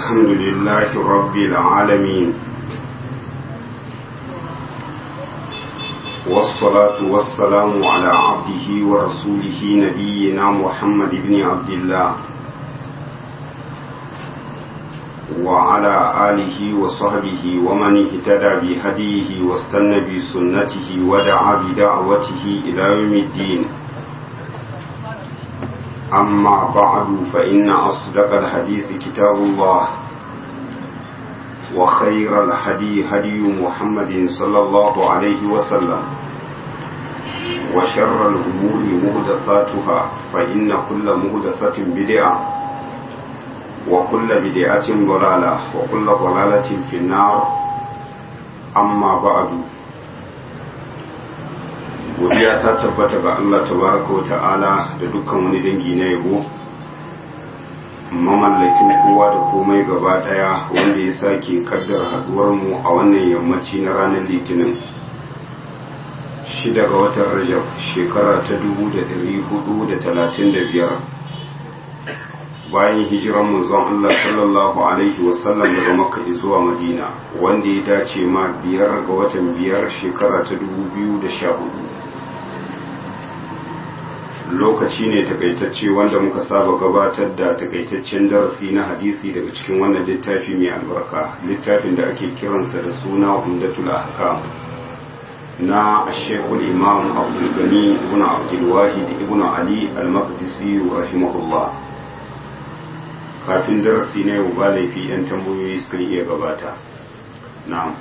الحمد لله رب العالمين والصلاة والسلام على عبده ورسوله نبينا محمد بن عبد الله وعلى آله وصحبه ومن اهتدى بهديه واستنى بسنته ودعا بدعوته إلى يوم الدين أما بعد فإن أصدق الحديث كتاب الله وخير الهدي هدي محمد صلى الله عليه وسلم وشر الأمور مهدثاتها فإن كل مهدثة بدعة وكل بدعة ضلالة وكل ضلالة في النار أما بعد godiya ta tabbata ga Allah tabaraka wa ta'ala da dukkan wani dangi na yabo mamallakin kowa da komai gaba daya wanda ya sake kaddar haduwar mu a wannan yammaci na ranar litinin shida ga watan rajab shekara ta dubu da dari hudu da talatin da biyar bayan hijiran manzon Allah sallallahu alaihi wasallam daga makka zuwa madina wanda ya dace ma biyar ga watan biyar shekara ta dubu biyu da sha hudu lokaci ne takaitacce wanda muka saba gabatar da takaitaccen darasi na hadisi daga cikin wannan littafi mai albarka littafin da ake kiransa da suna umdatul ahkam na shekul imam abdul gani ibn abdul wahid ibn ali al-maqdisi rahimahullah kafin darasi na yau ba laifi yan tambayoyi suka iya gabata na'am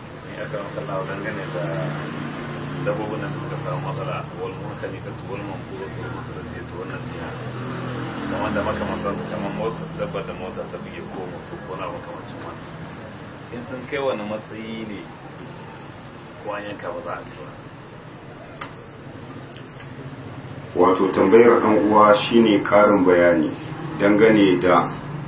dabbobin da suka samu matsala wal munkalikatu wal manquratu wal mutaraddiyatu wal nasiha kamar da makamantan kamar motsa dabba da mota ta buge ko mutu ko na makamancin wannan in sun kai wani matsayi ne ko an yanka ba za a ci ba wato tambayar ɗan uwa shine karin bayani dangane da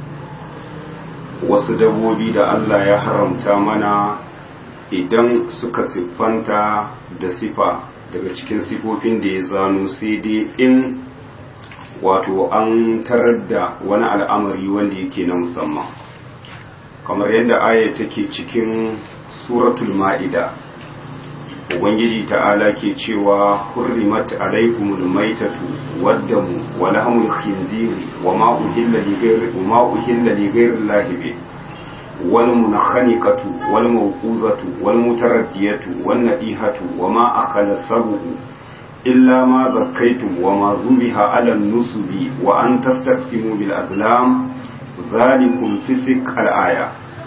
wasu dabbobi da Allah ya haramta mana idan suka siffanta da sifa daga cikin sifofin da ya zano sai dai in wato an tarar da wani al'amari wanda yake na musamman kamar yadda aya take cikin suratul ma'ida ubangiji ta'ala ke cewa hurrimat alaikumul maitatu waddamu wa lahmul khinziri wa ma uhilla li ghayri wa ma uhilla li ghayri llahi والمنخنقة والموقوذة والمتردية والنديهة وما أخل السبع إلا ما ذكيتم وما ذبح على النسب وأن تستقسموا بالأزلام ذلكم فسق الآية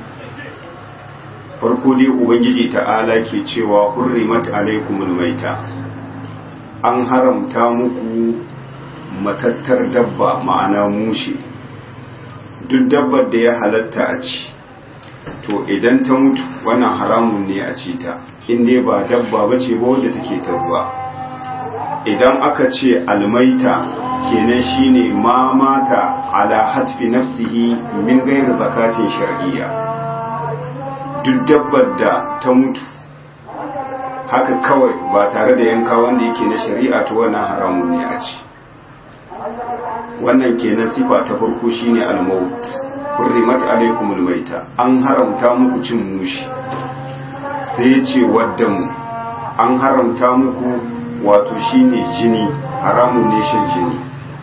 farko dai ubangiji ta'ala ke cewa hurrimat alaikumul maita an haramta muku matattar dabba ma'ana mushe duk dabbar da ya halatta a ci to idan ta mutu wannan haramun ne a ci ta inda ba dabba ba ce ba wadda take tarwa idan aka ce almaita kenan shine ma mata ala hatfi nafsihi min gairi zakatin shar'iyya duk dabbar da ta mutu haka kawai ba tare da yanka wanda yake na shari'a to wannan haramun ne a ci wannan kenan sifa ta farko shine al-maut hurrimat alaikumul maita an haramta muku cin mushi sai ce waddamu an haramta muku wato shine jini haramun ne shan jini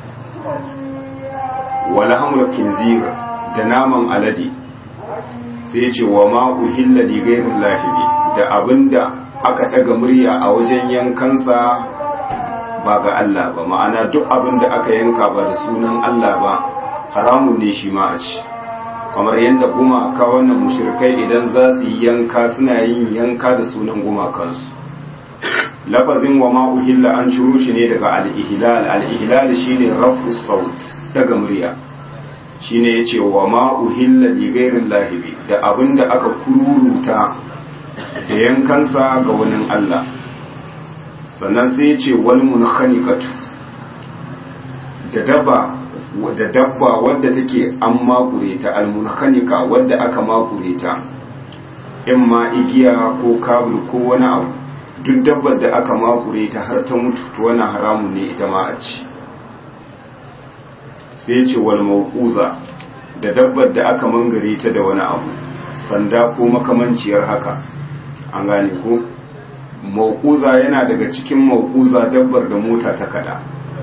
wala hamul kinzir da naman alade sai ce wa ma uhilla li ghayri lahibi da abinda aka daga murya a wajen yankansa ba ga Allah ba ma'ana duk abinda aka yanka ba da sunan Allah ba haramun ne shi ma a ci kamar yadda gumaka wannan mushrikai idan za su yi yanka suna yin yanka da sunan gumakansu lafazin wa ma uhilla an ciro shi ne daga al-ihlal al-ihlal shine rafu saut daga murya shine yace wa ma uhilla li ghairi lahibi da abinda aka kururuta da yankansa ga wani Allah sannan sai yace wal munkhaniqatu da daba da dabba wadda take an makure ta almunhanika wadda aka makure ta in ma igiya ko kabul ko wani abu duk dabbar da aka makure ta har ta mutu to wani haramun ne ita ma a ci sai ce wal mawquza da dabbar da aka mangare ta da wani abu sanda ko makamanciyar haka an gane ko maukuza yana daga cikin maukuza dabbar da mota ta kada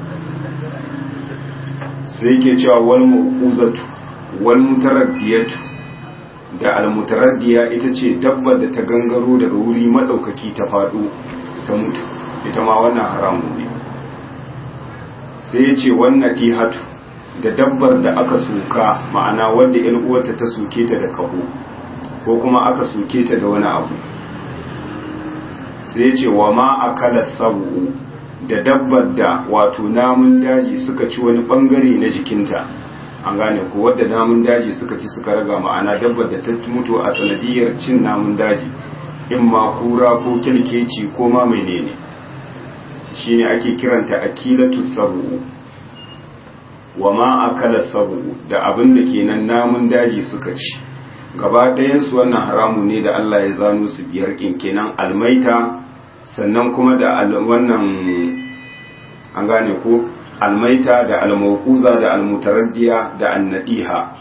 sai ke cewa wal maukuzatu wal mutaraddiyatu da al mutaraddiya ita ce dabbar da ta gangaro daga wuri madaukaki ta fado ta mutu ita ma wannan haramun ne sai ya ce wannan dihatu da dabbar da aka soka ma'ana wanda yan uwarta ta soke ta da kaho ko kuma aka soke ta da wani abu sai ya ce wa ma akala sabu da dabbar da wato namun daji suka ci wani bangare na jikinta an gane ko wadda namun daji suka ci suka raga ma'ana dabbar da ta mutu a sanadiyar cin namun daji in ma kura ko kyalkeci ko ma menene shine ake kiranta akilatu sabu wa ma akala sabu da abin da kenan namun daji suka ci gaba ɗayan su wannan haramu ne da Allah ya zano su biyar kin kenan almaita sannan kuma da wannan an gane ko almaita da almauquza da almutaraddiya da annadiha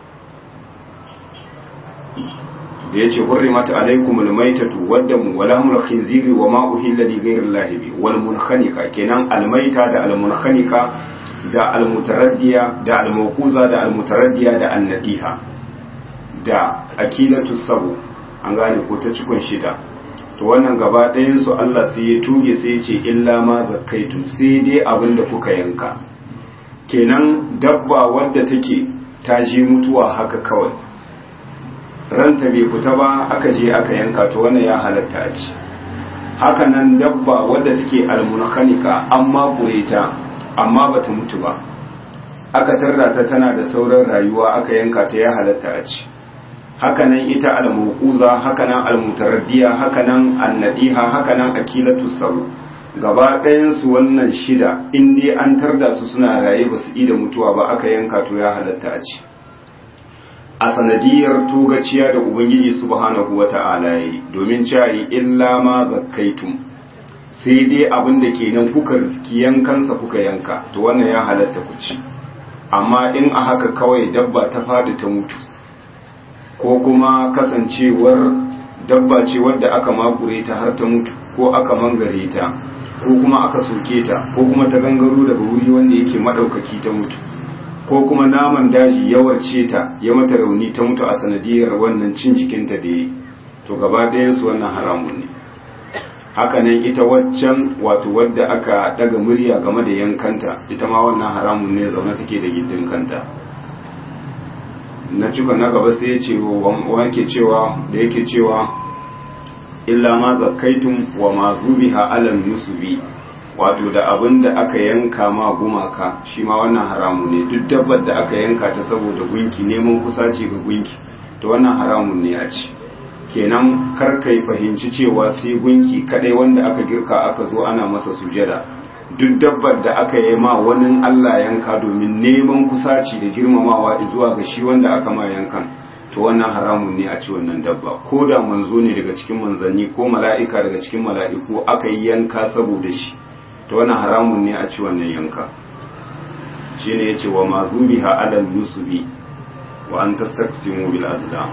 da yace hurrimat alaykum almaytatu waddamu wa lahmul khinziri wa ma uhilla li ghayri llahi bi wal munkhaniqa kenan almaita da almunkhaniqa da almutaraddiya da almauquza da almutaraddiya da annadiha da akilatu sabu an gane ko ta cikon shida to wannan gaba ɗayan su Allah sai ya tuge sai ya ce illa ma zakkaitum sai dai abin da kuka yanka kenan dabba wadda take ta je mutuwa haka kawai ranta bai fita ba aka je aka yanka to wannan ya halatta a ci haka nan dabba wadda take almunakhanika amma ta amma bata mutu ba aka tarda ta tana da sauran rayuwa aka yanka ta ya halatta a ci hakanan ita al-muquza hakanan al-mutaraddiya hakanan an-nadiha hakanan akilatu sabu gaba ɗayan su wannan shida in dai an tarda su suna raye ba su ida mutuwa ba aka yanka to ya halatta a ci a sanadiyar togaciya da ubangiji subhanahu wata'ala yi domin cewa illa ma zakkaitum sai dai abin da kenan kuka riski yankansa kuka yanka to wannan ya halatta ku ci amma in a haka kawai dabba ta fadi ta mutu ko kuma kasancewar dabba ce wadda aka makure ta har ta mutu ko aka mangare ta ko kuma aka soke ta ko kuma ta gangaro daga wuri wanda yake madaukaki ta mutu ko kuma naman daji ya warce ta ya mata rauni ta mutu a sanadiyar wannan cin jikinta da yi to gaba ɗayan su wannan haramun ne hakanan ita waccan wato wadda aka daga murya game da yankanta ita ma wannan haramun ne zaune take da gindin kanta na cika na gaba sai ya ce wanke cewa da yake cewa illa ma zakaitum wa ma zubiha alal nusubi wato da abin da aka yanka ma gumaka shi ma wannan haramun ne duk dabbar da aka yanka ta saboda gunki neman kusaci ga gunki to wannan haramun ne a ci kenan kar kai fahimci cewa sai gunki kadai wanda aka girka aka zo ana masa sujada duk dabbar da aka yi ma wani Allah yanka domin neman kusaci da girmamawa zuwa ga shi wanda aka ma yankan to wannan haramun ne a ci wannan dabba ko da manzo ne daga cikin manzanni ko mala'ika daga cikin mala'iku aka yi yanka saboda shi to wannan haramun ne a ci wannan yanka shine yace wa ma zubiha alal nusubi wa an tastaqsimu bil azlam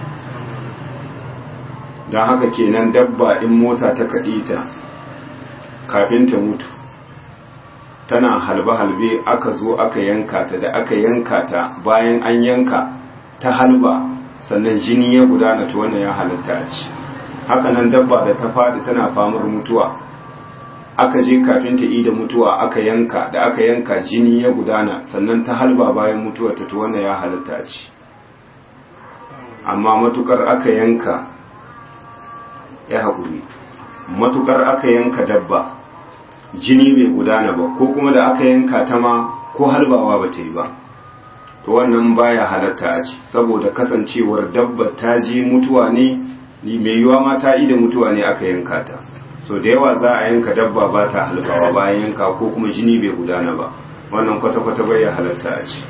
dan haka kenan dabba in mota ta kaɗe ta kafin ta mutu tana halbe-halbe aka zo aka yanka ta da aka yanka ta bayan an yanka ta halba sannan jini ya gudana ta wannan ya halatta a ci haka nan dabba da ta fadi tana famar mutuwa aka je kafin ta da mutuwa aka yanka da aka yanka jini ya gudana sannan ta halba bayan mutuwa ta wannan ya halatta a ci amma matukar aka yanka ya haƙuri matukar aka yanka dabba jini bai gudana ba ko kuma da aka yanka ta ma ko halbawa ba ta yi ba to wannan baya halatta a ci saboda kasancewar dabba ta ji mutuwa ne mai yiwa ma ta da mutuwa ne aka yanka ta so da yawa za a yanka dabba ba ta halbawa bayan yanka ko kuma jini bai gudana ba wannan kwata-kwata bai halatta a ci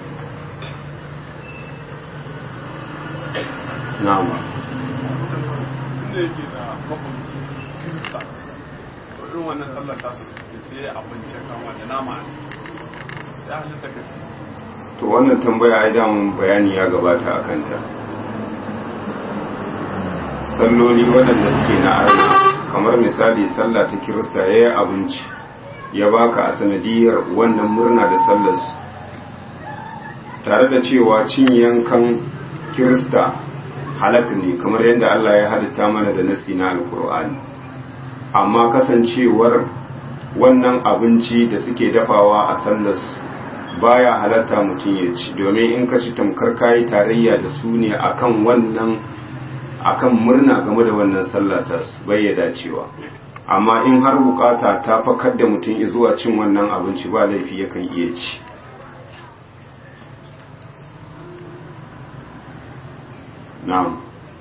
na'am irin wannan sallar tasu da suke sai abinci kama da nama a ciki ya halitta ka ci to wannan tambaya ai damun bayani ya gabata a kanta salloli waɗanda suke na arna kamar misali sallah ta kirista ya yi abinci ya baka a sanadiyar wannan murna da sallarsu tare da cewa cin yankan kirista halatta ne kamar yadda Allah ya halitta mana da nasi na alkur'ani amma kasancewar wannan abinci da suke dafawa a sallarsu baya halatta mutum ya ci domin in ka ci tamkar kayi tarayya da su ne akan wannan akan murna game da wannan sallata su bai dacewa amma in har bukata ta fakar da mutum zuwa cin wannan abinci ba laifi yakan iya ci na'am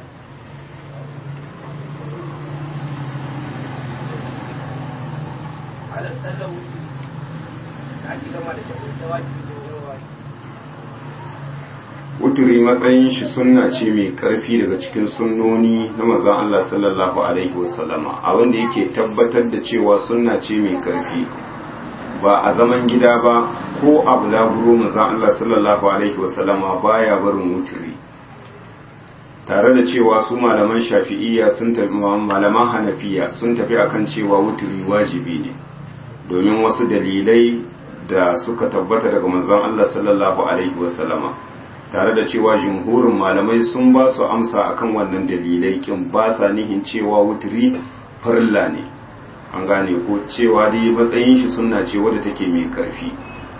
wuturi matsayin shi sunna ce mai karfi daga cikin sunnoni na mazan Allah sallallahu alaihi wasallama abinda yake tabbatar da cewa sunna ce mai karfi ba a zaman gida ba ko a bulaguro mazan Allah sallallahu alaihi wasallama baya barin wuturi tare da cewa su malaman shafi'iyya sun tafi malaman hanafiya sun tafi akan cewa wuturi wajibi ne domin wasu dalilai da suka tabbata daga manzon Allah sallallahu alaihi wasallama tare da cewa jumhurin malamai sun ba su amsa akan wannan dalilai kin ba sa nihin cewa wuturi farilla ne an gane ko cewa dai matsayin shi sunna ce wadda take mai karfi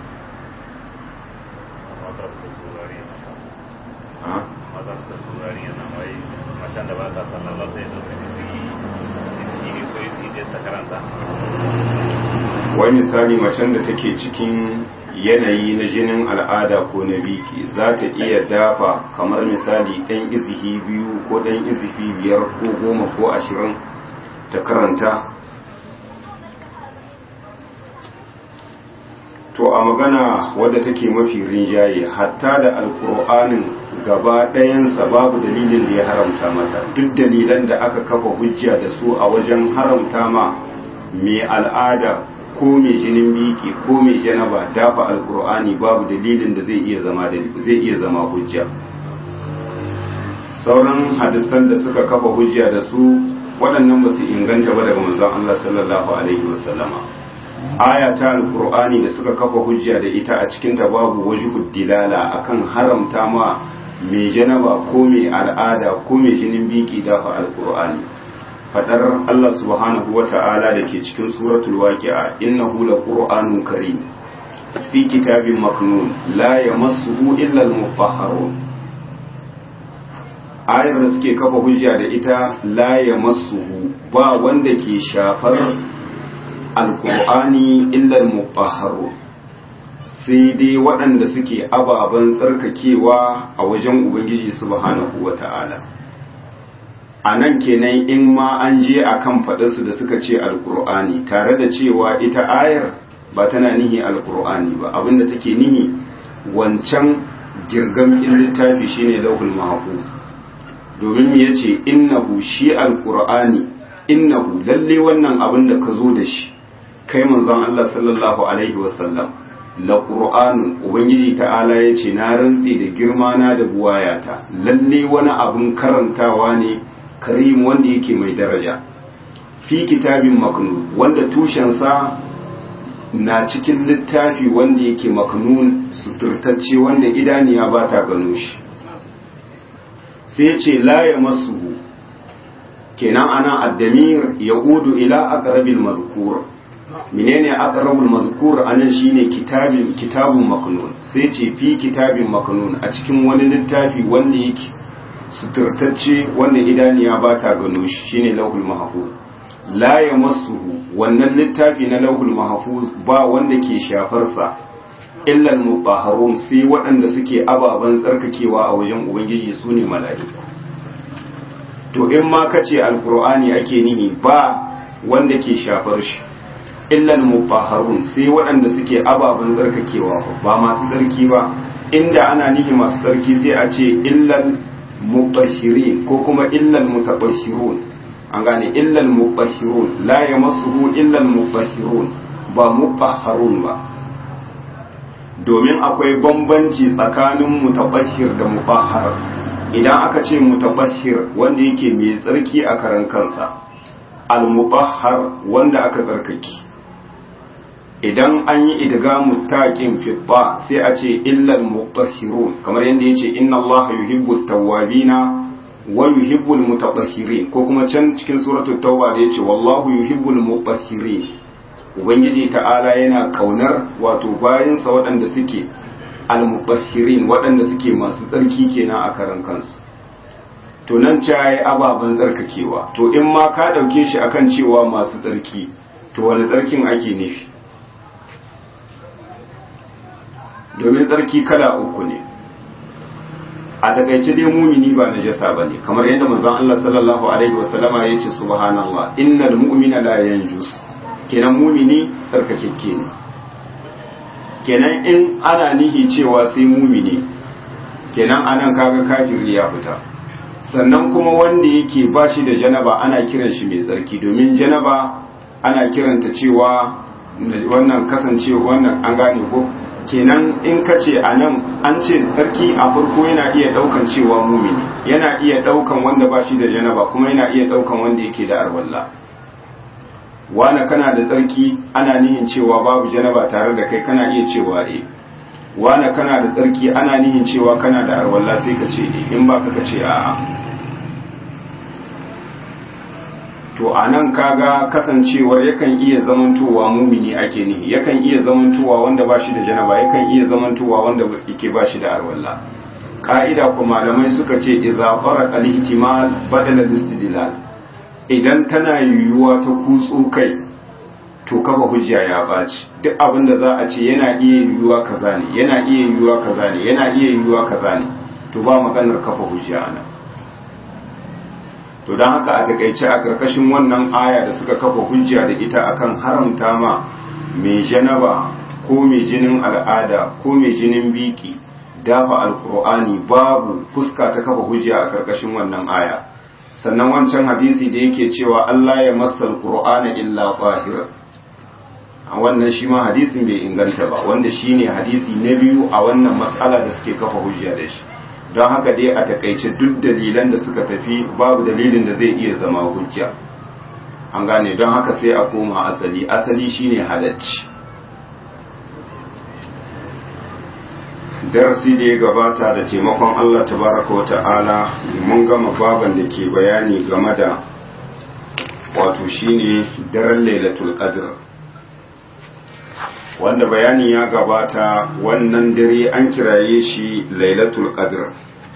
wai misali macen da take cikin yanayi na jinin al'ada ko na biki za ta iya dafa kamar misali ɗan izihi biyu ko ɗan izihi biyar ko goma ko ashirin ta karanta to a magana wadda take mafi rinjaye hatta da alkur'anin gaba ɗayansa babu dalilin da ya haramta mata duk dalilan da aka kafa hujja da su a wajen haramta ma mai al'ada ko mai jinin biki ko mai janaba dafa alkur'ani babu dalilin da zai iya zama zai iya zama hujja sauran hadisan da suka kafa hujja da su waɗannan ba su inganta ba daga manzon Allah sallallahu alaihi wasallama aya ta alkur'ani da suka kafa hujja da ita a cikin ta babu wajhud dilala akan haramta ma mai janaba ko mai al'ada ko mai jinin biki dafa alkur'ani fadar Allah subhanahu wa ta'ala da ke cikin suratul waqi'a innahu laqur'anun karim fi kitabin maknun la yamassuhu illa al-mutahharun ayar da suke kafa hujja da ita la yamassuhu ba wanda ke shafar alqur'ani illa al-mutahharun sai dai waɗanda suke ababen tsarkakewa a wajen ubangiji subhanahu wa ta'ala a nan kenan in ma an je a kan faɗarsu da suka ce alkur'ani tare da cewa ita ayar ba tana nihi alkur'ani ba abinda take nihi wancan girgamkin littafi shine lauhul mahfuz domin ya ce innahu shi alkur'ani innahu lalle wannan abin da ka zo da shi kai manzon Allah sallallahu alaihi wasallam la qur'anun ubangiji ta'ala ya ce na rantsi da girma na da buwayata lalle wani abin karantawa ne karim wanda yake mai daraja fi kitabin maknun wanda tushensa na cikin littafi wanda yake maknun suturtacce wanda idaniya ba ta gano shi sai ce la ya masu kenan ana addamir ya udu ila aqrabil mazkur menene aqrabul mazkur anan shine kitabin kitabun maknun sai ce fi kitabin maknun a cikin wani littafi wanda yake suturtacce wanda idaniya ba ta gano shi shine lauhul mahfuz la yamassuhu wannan littafi na lauhul mahfuz ba wanda ke shafar sa illa al sai waɗanda suke ababan tsarkakewa a wajen ubangiji sune mala'iku to in ma kace alqur'ani ake nihi ba wanda ke shafar shi illa al sai waɗanda suke ababan tsarkakewa ba masu tsarki ba inda ana nihi masu tsarki sai a ce illal mutahhirin ko kuma illal mutatahhirun an gane illal mutahhirun la yamassuhu illal mutahhirun ba mutahharun ba domin akwai bambanci tsakanin mutabahhir da mutahhar idan aka ce mutabahhir wanda yake mai tsarki a karan kansa al-mutahhar wanda aka tsarkake idan an yi idgamu taqin fi ta sai a ce illal mutahhirun kamar yadda yace inna allaha yuhibbu tawwabina wa yuhibbul mutatahhirin ko kuma can cikin suratul tauba da yace wallahu yuhibbul mutahhirin ubangiji ta'ala yana kaunar wato bayansa waɗanda suke al-mutahhirin waɗanda suke masu tsarki kenan a karan kansu to nan cayi ababen tsarkakewa to in ma ka ɗauke shi akan cewa masu tsarki to wani tsarkin ake nufi domin tsarki kala uku ne a takaice dai mumini ba najasa bane kamar yadda manzon Allah sallallahu alaihi wasallama yace subhanallah innal mu'mina la yanjus kenan mumini tsarkakekke ne kenan in ana nihi cewa sai mumini kenan anan kaga kafiri ya fita sannan kuma wanda yake bashi da janaba ana kiran shi mai tsarki domin janaba ana kiranta cewa wannan kasancewa wannan an gane ko kenan in ka ce a nan an ce tsarki a farko yana iya daukan cewa mumini yana iya daukan wanda ba shi da janaba kuma yana iya daukan wanda yake da arwalla wane kana da tsarki ana nihin cewa babu janaba tare da kai kana iya cewa e wane kana da tsarki ana nihin cewa kana da arwalla sai ka ce e in ba ka ce a'a to a nan kaga kasancewar yakan iya zamantowa mumini ake nihi yakan iya zamantowa wanda ba shi da janaba yakan iya zamantowa wanda yake ba shi da arwalla ka'ida ko malamai suka ce idza fara al-ihtimal badala al-istidlal idan tana yiwuwa ta kutso kai to kafa hujja ya baci duk abin da za a ce yana iya yiwuwa kaza ne yana iya yiwuwa kaza ne yana iya yiwuwa kaza ne to ba maganar kafa hujja anan to don haka a takaice a karkashin wannan aya da suka kafa hujja da ita akan haramta ma mai janaba ko mai jinin al'ada ko mai jinin biki dafa alkur'ani babu fuska ta kafa hujja a karkashin wannan aya sannan wancan hadisi da yake cewa Allah ya masa alkur'ana illa fahir a wannan shi ma hadisin bai inganta ba wanda shine hadisi na biyu a wannan matsala da suke kafa hujja da shi don haka dai a takaice duk dalilan da suka tafi babu dalilin da zai iya zama hujja an gane don haka sai a koma asali asali shine halacci darasi da ya gabata da taimakon Allah tabaraka wa ta'ala mun gama baban da ke bayani game da wato shine daren lailatul qadr wanda bayani ya gabata wannan dare an kiraye shi lailatul qadr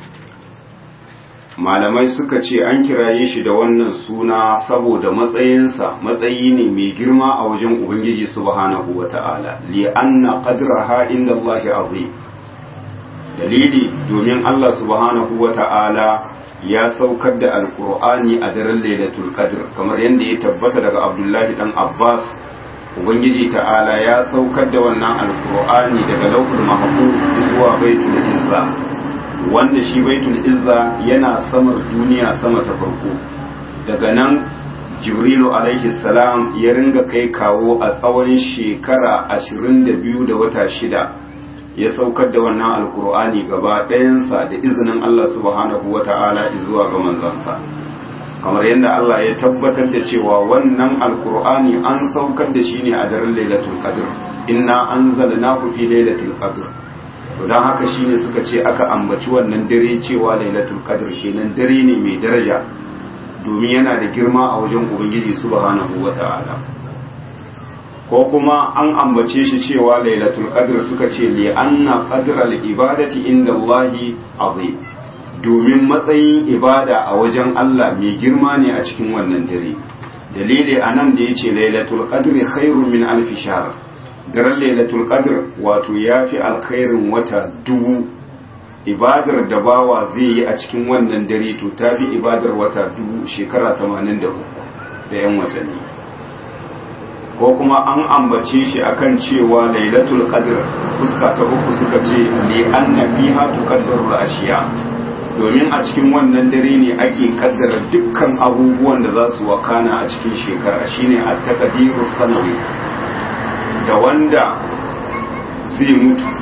malamai suka ce an kiraye shi da wannan suna saboda matsayinsa matsayi ne mai girma a wajen ubangiji subhanahu wata'ala li anna qadraha inda Allahi azim dalili domin Allah subhanahu wata'ala ya saukar da alkur'ani a daren lailatul qadr kamar yadda ya tabbata daga abdullahi dan abbas ubangiji ta'ala ya saukar da wannan alkur'ani daga laukul mahfuz zuwa baitul izza wanda shi baitul izza yana samar duniya sama ta farko daga nan jibrilu alaihi salam ya ringa kai kawo a tsawon shekara 22 da wata shida ya saukar da wannan alkur'ani gaba ɗayansa da izinin Allah subhanahu wa ta'ala zuwa ga manzansa kamar yadda Allah ya tabbatar da cewa wannan alkur'ani an saukar da shi ne a daren lailatul qadr inna anzalnahu fi lailatul qadr to dan haka shine suka ce aka ambaci wannan dare cewa lailatul qadr kenan dare ne mai daraja domin yana da girma a wajen ubangiji subhanahu wa ta'ala ko kuma an ambace shi cewa lailatul qadr suka ce li anna qadra al ibadati inda Allahi azim domin matsayin ibada a wajen Allah mai girma ne a cikin wannan dare dalili anan da yace lailatul qadr khairun min alf shahr daren lailatul qadr wato yafi alkhairin wata dubu ibadar da bawa zai yi a cikin wannan dare to tafi ibadar wata dubu shekara 83 da yan watanni ko kuma an ambace shi akan cewa lailatul qadr fuska ta uku suka ce li anna fiha tuqaddaru ashiya domin a cikin wannan dare ne ake kaddara dukkan abubuwan da za su wakana a cikin shekara shine at-taqdiru sanawi da wanda zai mutu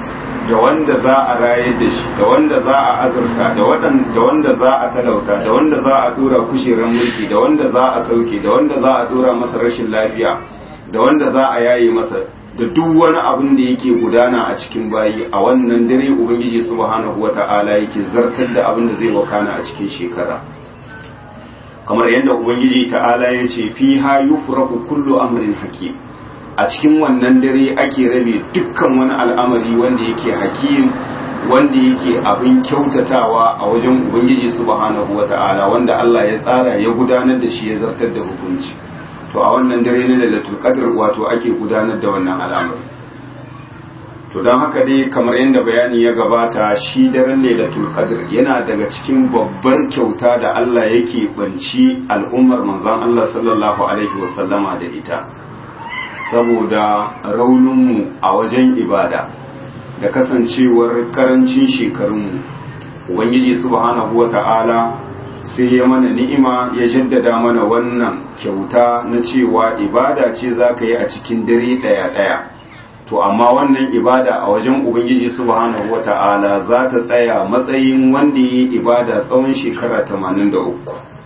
da wanda za a rayar da shi da wanda za a azurta da wanda za a talauta da wanda za a dora kusheran mulki da wanda za a sauke da wanda za a dora masa rashin lafiya da wanda za a yaye masa da duk wani abin da yake gudana a cikin bayi a wannan dare ubangiji subhanahu wata'ala yake zartar da abin da zai wakana a cikin shekara kamar yadda ubangiji ta'ala ya ce fi ha yufraku kullu amrin hakim a cikin wannan dare ake rabe dukkan wani al'amari wanda yake hakim wanda yake abin kyautatawa a wajen ubangiji subhanahu wata'ala wanda Allah ya tsara ya gudanar da shi ya zartar da hukunci to a wannan dare na lailatul qadr wato ake gudanar da wannan al'amari to don haka dai kamar yadda bayani ya gabata shi daren lailatul qadr yana daga cikin babbar kyauta da Allah yake banci al'ummar manzon Allah sallallahu alaihi wasallama da ita saboda rauninmu a wajen ibada da kasancewar karancin shekarunmu ubangiji subhanahu wata'ala sai ya mana ni'ima ya jaddada mana wannan kyauta na cewa ibada ce za ka yi a cikin dare ɗaya-ɗaya to amma wannan ibada a wajen ubangiji subhanahu wata'ala za ta tsaya matsayin wanda ya yi ibada tsawon shekara 83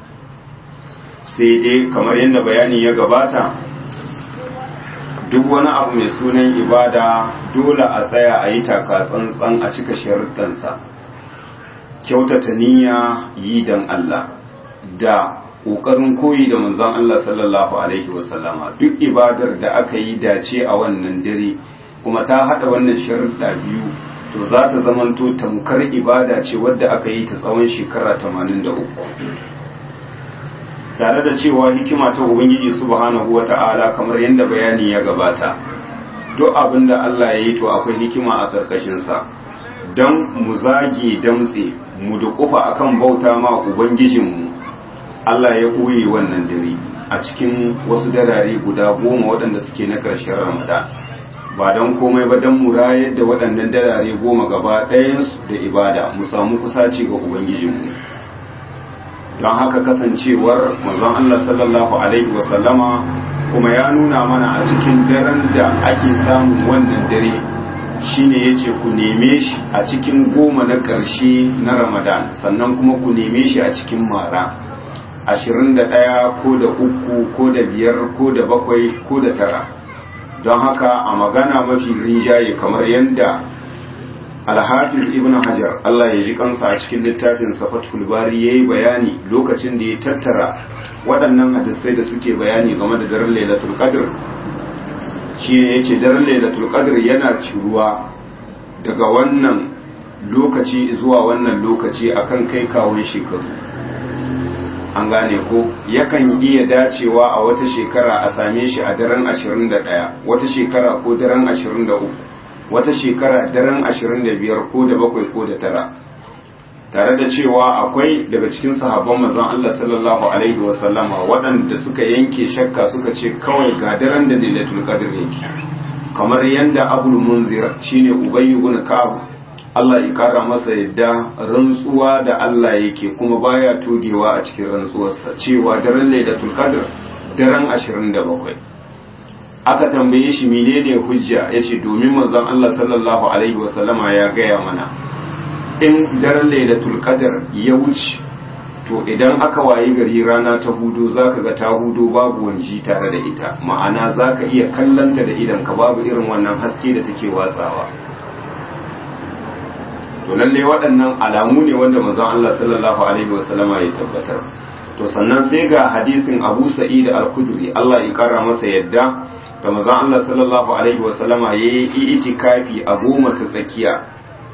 sai dai kamar yadda bayani ya gabata duk wani abu mai sunan ibada dole a tsaya a yi taka tsantsan a cika sharuɗansa kyautata niyya yi don Allah da ƙoƙarin koyi da manzon Allah sallallahu alaihi wasallama duk ibadar da aka yi dace a wannan dare kuma ta haɗa wannan sharuɗa biyu to za ta zamanto tamkar ibada ce wadda aka yi ta tsawon shekara 83 tare da cewa hikima ta ubangiji subhanahu wata'ala kamar yadda bayani ya gabata duk abin da Allah ya yi to akwai hikima a ƙarƙashinsa don mu zage damtse mu duƙufa akan bauta ma ubangijinmu Allah ya ɓoye wannan dare a cikin wasu darare guda goma waɗanda suke na ƙarshen ramadan ba don komai ba don mu rayar da waɗannan darare goma gaba ɗayansu da ibada mu samu kusaci ga ubangijinmu don haka kasancewar manzon Allah sallallahu alaihi wasallama kuma ya nuna mana a cikin daren da ake samun wannan dare shine yace ku neme shi a cikin goma na ƙarshe na Ramadan sannan kuma ku neme shi a cikin mara ashirin da ɗaya ko da uku ko da biyar ko da bakwai ko da tara don haka a magana mafi rinjaye kamar yadda alhafiz ibn hajar Allah ya ji kansa a cikin littafin safatul bari yayi bayani lokacin da ya tattara waɗannan hadisai da suke bayani game da daren lailatul qadr shi ne yace daren lailatul qadr yana ciruwa daga wannan lokaci zuwa wannan lokaci akan kai kawun shekaru an gane ko yakan iya dacewa a wata shekara a same shi a daren 21 wata shekara ko daren 23 wata shekara daren 25 ko da bakwai ko da tara tare da cewa akwai daga cikin sahabban manzon Allah sallallahu alaihi wasallama waɗanda suka yanke shakka suka ce kawai ga daren da lailatul qadr yake kamar yanda abul munzir shine ubay ibn ka'ab Allah ya kara masa yadda rantsuwa da Allah yake kuma baya togewa a cikin rantsuwarsa cewa daren lailatul qadr daren 27 aka tambaye shi menene hujja yace domin manzon Allah sallallahu alaihi wasallama ya gaya mana in daren lailatul qadr ya wuce to idan aka wayi gari rana ta hudu zaka ga ta hudu babu wanji tare da ita ma'ana zaka iya kallanta da idan ka babu irin wannan haske da take watsawa to lalle waɗannan alamu ne wanda manzon Allah sallallahu alaihi wasallama ya tabbatar to sannan sai ga hadisin Abu Sa'id al-Khudri Allah ya kara masa yadda da manzon Allah sallallahu alaihi wasallama yayi itikafi a goma ta tsakiya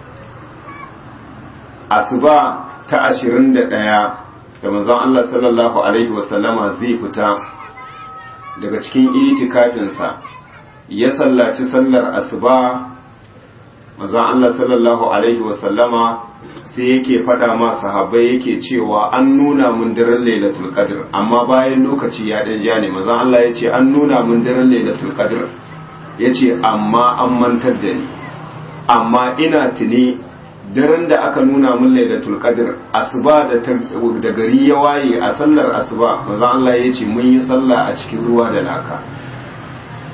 asuba ta 21 da manzon Allah sallallahu alaihi wasallama zai fita daga cikin itikafinsa ya sallaci sallar asuba manzon Allah sallallahu alaihi wasallama sai yake fada ma sahabbai yake cewa an nuna mun daren lailatul qadr amma bayan lokaci ya dan ja ne manzon Allah ya ce an nuna mun daren lailatul qadr yace amma an mantar da ni amma ina tuni daren da aka nuna mun lailatul qadr asuba da da gari ya waye a sallar asuba manzon Allah ya ce mun yi sallah a cikin ruwa da laka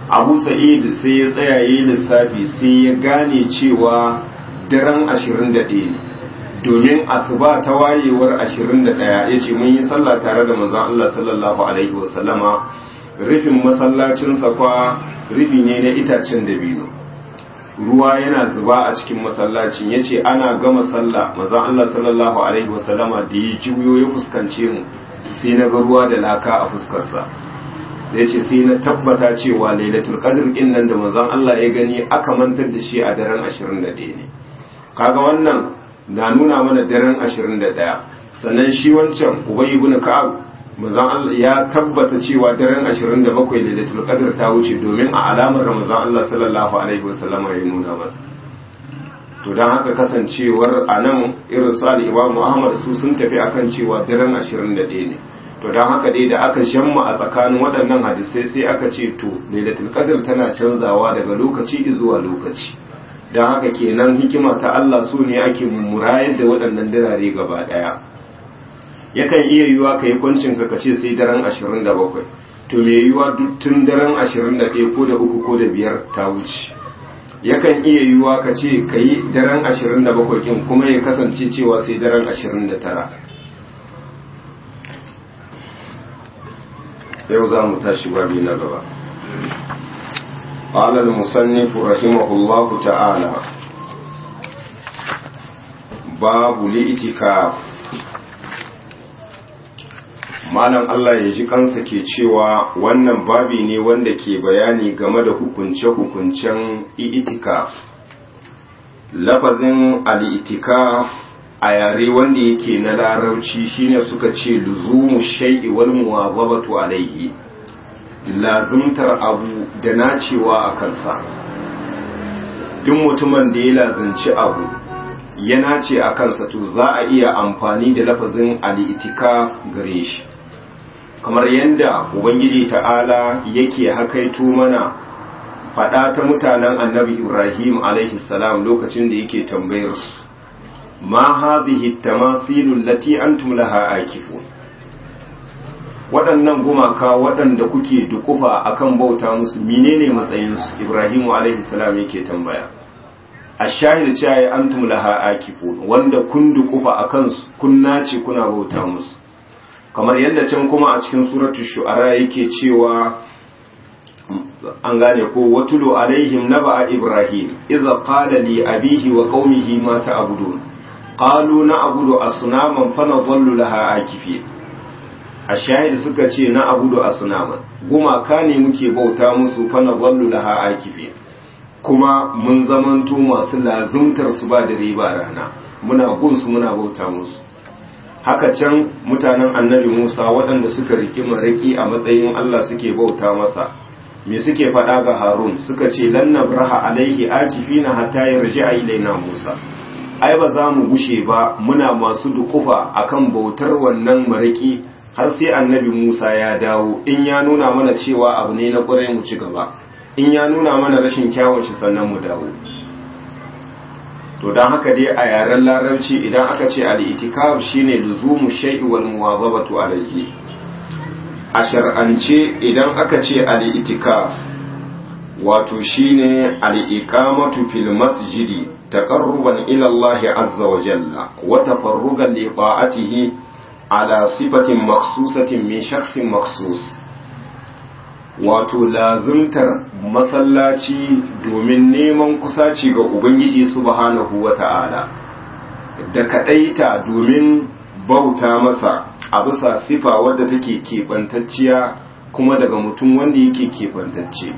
abu sa'id sai ya tsaya yi lissafi sai ya gane cewa daren 21 ne domin asuba ta wayewar 21 ya ce mun yi sallah tare da manzon Allah sallallahu alaihi wasallama rufin masallacin kwa rufi ne na itacen dabino ruwa yana zuba a cikin masallacin ya ce ana gama sallah manzon Allah sallallahu alaihi wasallama da ya juyo ya fuskance mu sai na ga ruwa da laka a fuskarsa da ya ce sai na tabbata cewa lailatul qadr din nan da manzon Allah ya gani aka mantar da shi a daren 21 ne kaga wannan na nuna mana daren 21 sannan shi wancan ubay ibn ka'ab manzon Allah ya tabbata cewa daren 27 lailatul qadr ta wuce domin a alamar manzon Allah sallallahu alaihi wasallam ya nuna masa to dan haka kasancewar anan irin su al-Imam Muhammad su sun tafi akan cewa daren 21 ne to don haka dai da aka shamma a tsakanin waɗannan hadisai sai aka ce to lailatul qadr tana canzawa daga lokaci zuwa lokaci don haka kenan hikima ta Allah so ne ake murayar da waɗannan dirare gaba ɗaya yakan iya yiwa ka yi kwancin ka ce sai daren 27 to me yiwa duk tun daren 21 ko da uku ko da biyar ta wuce yakan iya yiwa ka ce ka yi daren 27 kin kuma ya kasance cewa sai daren 29 yau za mu tashi babi na gaba قال المصنف رحمه الله تعالى باب الاعتكاف malam Allah ya ji kansa ke cewa wannan babi ne wanda ke bayani game da hukunce-hukuncen itikaf lafazin al-itikaf a yare wanda yake na larauci shine suka ce luzumu shay'i wal muwazabatu alayhi lazimtar abu da nacewa a kansa duk mutumin da ya lazimci abu ya nace a kansa to za a iya amfani da lafazin al-itikaf gare shi kamar yadda ubangiji ta'ala yake hakaito mana faɗa ta mutanen annabi ibrahim alaihi salam lokacin da yake tambayar su ma hadhihi tamathilul lati antum laha akifun waɗannan gumaka waɗanda kuke dukufa akan bauta musu menene matsayin su ibrahim alaihi salam yake tambaya ashahid cewa antum laha akifun wanda kun dukufa akan su kun nace kuna bauta musu kamar yadda can kuma a cikin suratu shu'ara yake cewa an gane ko watulu alaihim naba'a ibrahim idza qala li abihi wa qaumihi ma ta'budun qalu na'budu asnaman fa nadhallu laha akifi ashahid suka ce na'budu asnaman gumaka ne muke bauta musu fa nadhallu laha akifi kuma mun zamanto masu lazumtar su ba da riba rana muna gunsu muna bauta musu haka can mutanen annabi Musa waɗanda suka riki maraki a matsayin Allah suke bauta masa me suke faɗa ga Harun suka ce lan nabraha alaihi akifina hatta yarji'a ilaina Musa ai ba za mu gushe ba muna masu dukufa akan bautar wannan maraki har sai annabi Musa ya dawo in ya nuna mana cewa abu ne na ƙwarai mu ci gaba in ya nuna mana rashin kyawun shi sannan mu dawo to don haka dai a yaren larabci idan aka ce al'itikaf shine luzumu shay'i wal muwazabatu alayhi a shar'ance idan aka ce al'itikaf wato shine al'iqamatu fil masjidi taqarruban ila Allah azza wa jalla wa tafarrugan li ta'atihi ala sifatin makhsusatin min shakhsin makhsus wato lazumtar masallaci domin neman kusaci ga Ubangiji subhanahu wa ta'ala, da kaɗaita domin bauta masa a bisa sifa wadda take keɓantacciya kuma daga mutum wanda yake keɓantacce.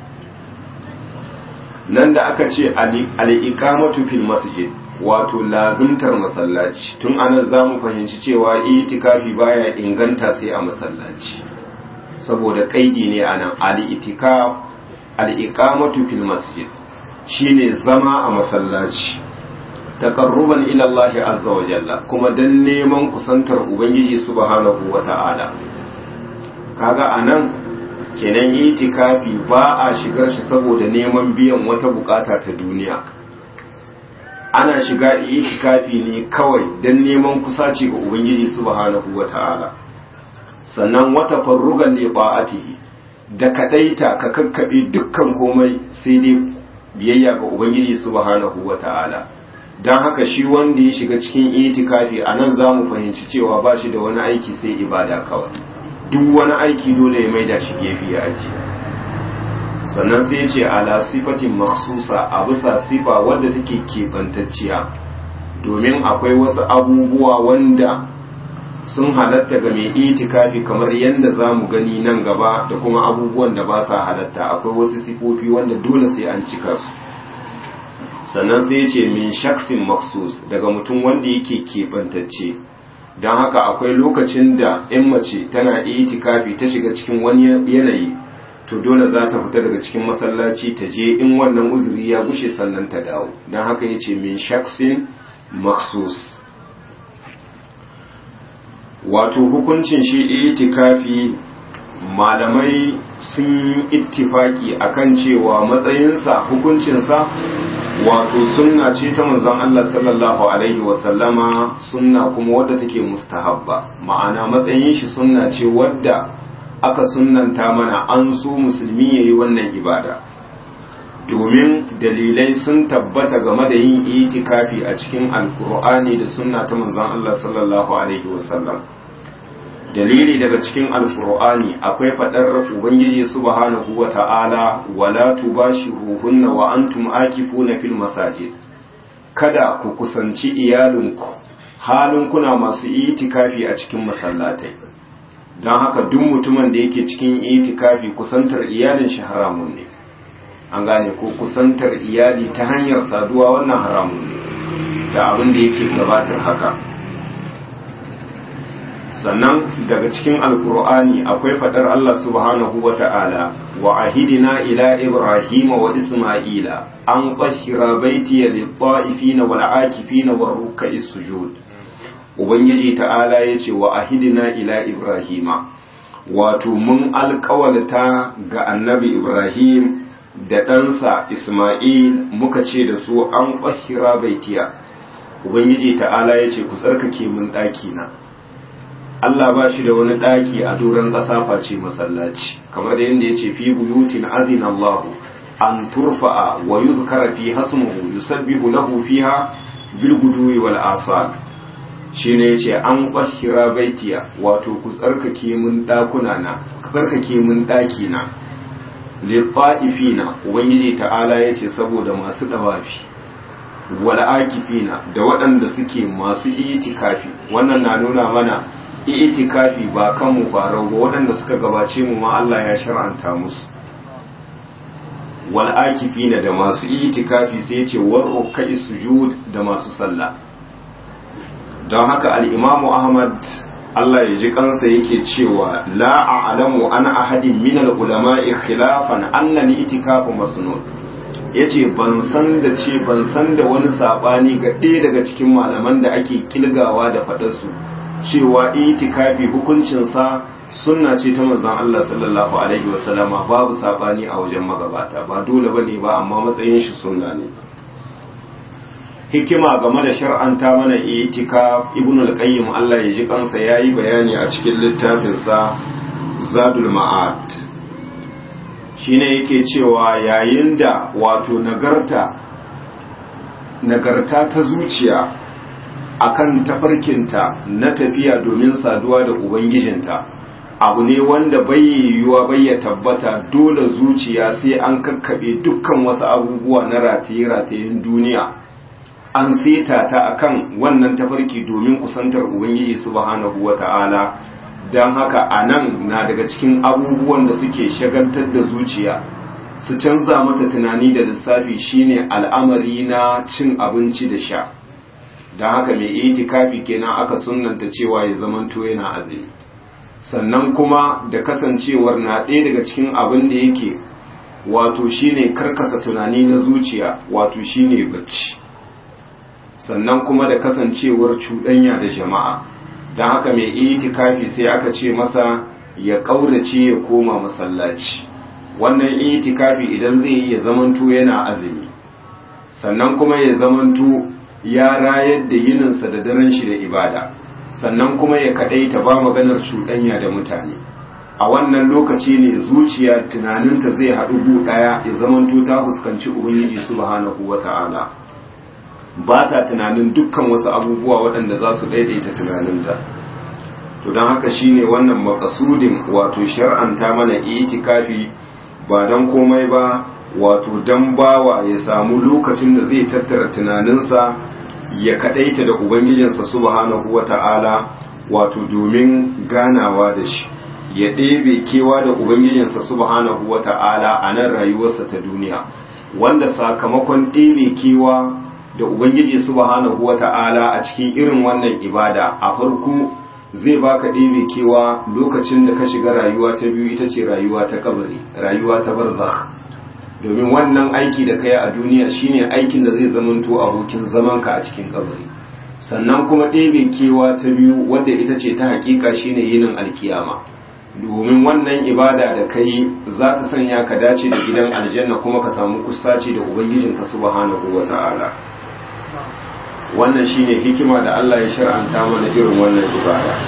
Nan da aka ce al'iƙamatu fil masjid wato lazumtar masallaci, tun anan za mu fahimci cewa itikafi baya inganta sai a masallaci. saboda kaidi ne a nan al'itikaf al'iƙamatu fil masjid shine zama a masallaci taƙarruban ilallahi azza wa jalla kuma don neman kusantar ubangiji subhanahu wa ta'ala kaga a nan kenan itikafi ba a shigar shi saboda neman biyan wata bukata ta duniya ana shiga itikafi ne kawai don neman kusaci ga ubangiji subhanahu wa ta'ala sannan wata farrugan li ta'atihi da kadaita ka kakkabe dukkan komai sai dai biyayya ga ubangiji subhanahu wata'ala don haka shi wanda ya shiga cikin itikafi a nan za mu fahimci cewa ba shi da wani aiki sai ibada kawai duk wani aiki dole ya maida shi gefe ya ajiye sannan sai ce ala sifatin maksusa a bisa sifa wadda take keɓantacciya domin akwai wasu abubuwa wanda sun halatta ga mai itikafi kamar yadda za mu gani nan gaba da kuma abubuwan da ba sa halatta akwai wasu sifofi wanda dole sai an cika su sannan sai ce min shaksin maksus daga mutum wanda yake keɓantacce don haka akwai lokacin da 'yan mace tana itikafi ta shiga cikin wani yanayi to dole za ta fita daga cikin masallaci ta je in wannan uzuri ya gushe sannan ta dawo don haka ya ce min shaksin maksus wato hukuncin shi itikafi malamai sun yi ittifaki akan cewa matsayinsa hukuncinsa wato sunna ce ta manzon Allah sallallahu alaihi wasallama sunna kuma wadda take mustahabba ma'ana matsayin shi sunna ce wadda aka sunnanta mana an so musulmi yayi wannan ibada domin dalilai sun tabbata game da yin itikafi a cikin alkur'ani da sunna ta manzon Allah sallallahu alaihi wasallam dalili daga cikin alkur'ani akwai fadar ubangiji subhanahu wata'ala wala tubashiruhunna wa antum akifuna fil masajid kada ku kusanci iyalinku halin kuna masu itikafi a cikin masallatai don haka duk mutumin da yake cikin itikafi kusantar iyalin shi haramun ne an gane ko kusantar iyali ta hanyar saduwa wannan haramun ne da abin da yake gabatar haka sannan daga cikin alkur'ani akwai fadar Allah subhanahu wa ta'ala wa ahidina ila ibrahima wa isma'ila an qashira baitiya lit-ta'ifina wal 'akifina war ruk'is sujud ubangiji ta'ala yace wa ahidina ila ibrahima wato mun alƙawalta ga annabi ibrahim da ɗansa isma'il muka ce da su an qashira baitiya ubangiji ta'ala yace ku tsarkake mun ɗaki na Allah ba shi da wani ɗaki a doron ƙasa face masallaci kamar da yadda ya ce fi buyutin azin Allah an turfa'a wa yuzkara fi hasmuhu yusabbihu lahu fiha bil guduwi wal asal shine yace an qahira baitiya wato ku tsarkake mun ɗakuna na ku tsarkake mun ɗaki na lit ubangiji ta'ala yace saboda masu dawafi wal akifina da waɗanda suke masu itikafi wannan na nuna mana itikafi ba kan mu farau ba waɗanda suka gabace mu ma Allah ya shar'anta musu wal akifina da masu itikafi sai ce war kai sujud da masu sallah don haka al-Imam Ahmad Allah ya ji kansa yake cewa la a'lamu an ahadin min al-ulama'i khilafan anna al-itikafu masnun yace ban san da ce ban san da wani sabani ga ɗaya daga cikin malaman da ake kilgawa da faɗarsu su cewa itikafi hukuncinsa sunna ce ta manzon Allah sallallahu alaihi wasallama babu sabani a wajen magabata ba dole bane ba amma matsayin shi sunna ne hikima game da shar'anta mana itikaf ibnu al-qayyim Allah ya ji kansa yayi bayani a cikin littafin sa zadul ma'ad shine yake cewa yayin da wato nagarta nagarta ta zuciya akan tafarkinta na tafiya domin saduwa da ubangijinta abu ne wanda bai yiwuwa bai ya tabbata dole zuciya sai an kakkaɓe dukkan wasu abubuwa na rataye-ratayen duniya an seta ta akan wannan tafarki domin kusantar ubangiji subhanahu wata'ala don haka a nan na daga cikin abubuwan da suke shagaltar da zuciya su canza mata tunani da lissafi shine al'amari na cin abinci da sha don haka mai itikafi kenan aka sunanta cewa ya zamanto yana azumi sannan kuma da kasancewar na ɗaya daga cikin abin da yake wato shine karkasa tunani na zuciya wato shine bacci sannan kuma da kasancewar cuɗanya da jama'a don haka mai itikafi sai aka ce masa ya ƙaurace ya koma masallaci wannan itikafi idan zai yi ya zamanto yana azumi sannan kuma ya zamanto ya rayar da yininsa da daren shi da ibada sannan kuma ya kaɗaita ba maganar cuɗanya da mutane a wannan lokaci ne zuciya tunaninta zai haɗu gu ɗaya ya zamanto ta fuskanci ubangiji subhanahu wata'ala ba ta tunanin dukkan wasu abubuwa waɗanda za su daidaita tunaninta to don haka shine wannan makasudin wato shar'anta mana itikafi ba don komai ba wato don bawa ya samu lokacin da zai tattara tunaninsa ya kadaita da ubangijinsa subhanahu wata'ala wato domin ganawa da shi ya ɗebe kewa da ubangijinsa subhanahu wata'ala a nan rayuwarsa ta duniya wanda sakamakon ɗebe kewa da ubangiji subhanahu wata'ala a cikin irin wannan ibada a farko zai baka ɗebe kewa lokacin da ka shiga rayuwa ta biyu ita ce rayuwa ta kabari rayuwa ta barzakh domin wannan aiki da kai a duniya shine aikin da zai zamanto abokin zamanka a cikin kabari sannan kuma ɗebe kewa ta biyu wadda ita ce ta hakika shine yinin alkiyama domin wannan ibada da kai za ta sanya ka dace da gidan aljanna kuma ka samu kusaci da ubangijinka subhanahu wata'ala wannan shine hikima da Allah ya shar'anta mana irin wannan ibada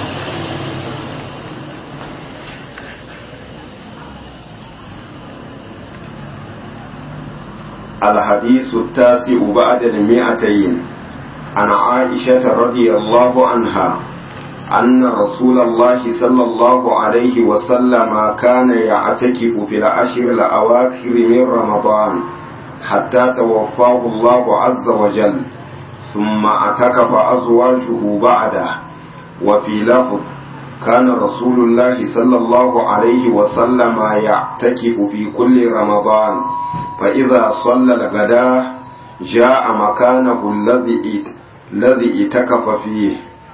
الحديث التاسع بعد المئتين عن عائشة رضي الله عنها أن رسول الله صلى الله عليه وسلم كان يعتكف في العشر الأواخر من رمضان حتى توفاه الله عز وجل ثم اعتكف أزواجه بعده وفي لفظ كان رسول الله صلى الله عليه وسلم يعتكف في كل رمضان فإذا صلى الغداء جاء مكانه الذي الذي اتكف فيه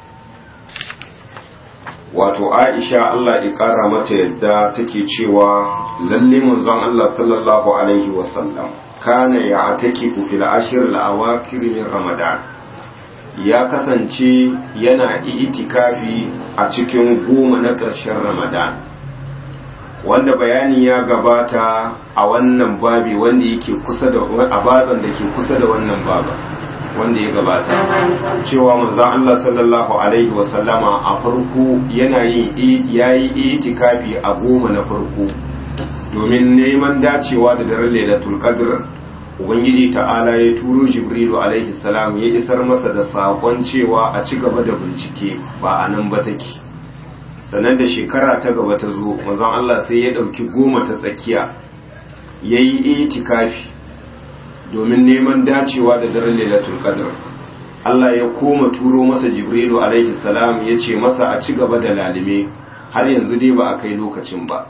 wato Aisha Allah ya ƙara mata yadda take cewa lalle manzon Allah sallallahu alaihi wasallam kana ya atakifu fil ashir al awakir min ramadan ya kasance yana itikafi a cikin goma na ƙarshen ramadan wanda bayani ya gabata a wannan babi wanda yake kusa da abadan da ke kusa da wannan baba wanda ya gabata cewa manzon Allah sallallahu alaihi wasallama a farko yana yin yayi itikafi a goma na farko domin neman dacewa da daren lailatul qadr ubangiji ta'ala ya turo jibrilu alaihi salam ya isar masa da sakon cewa a ci gaba da bincike ba a nan ba take sannan da shekara ta gaba ta zo manzon Allah sai ya dauki goma ta tsakiya yayi itikafi domin neman dacewa da daren lailatul qadr Allah ya koma turo masa jibrilu alaihi salam ya ce masa a ci gaba da lalime har yanzu dai ba a kai lokacin ba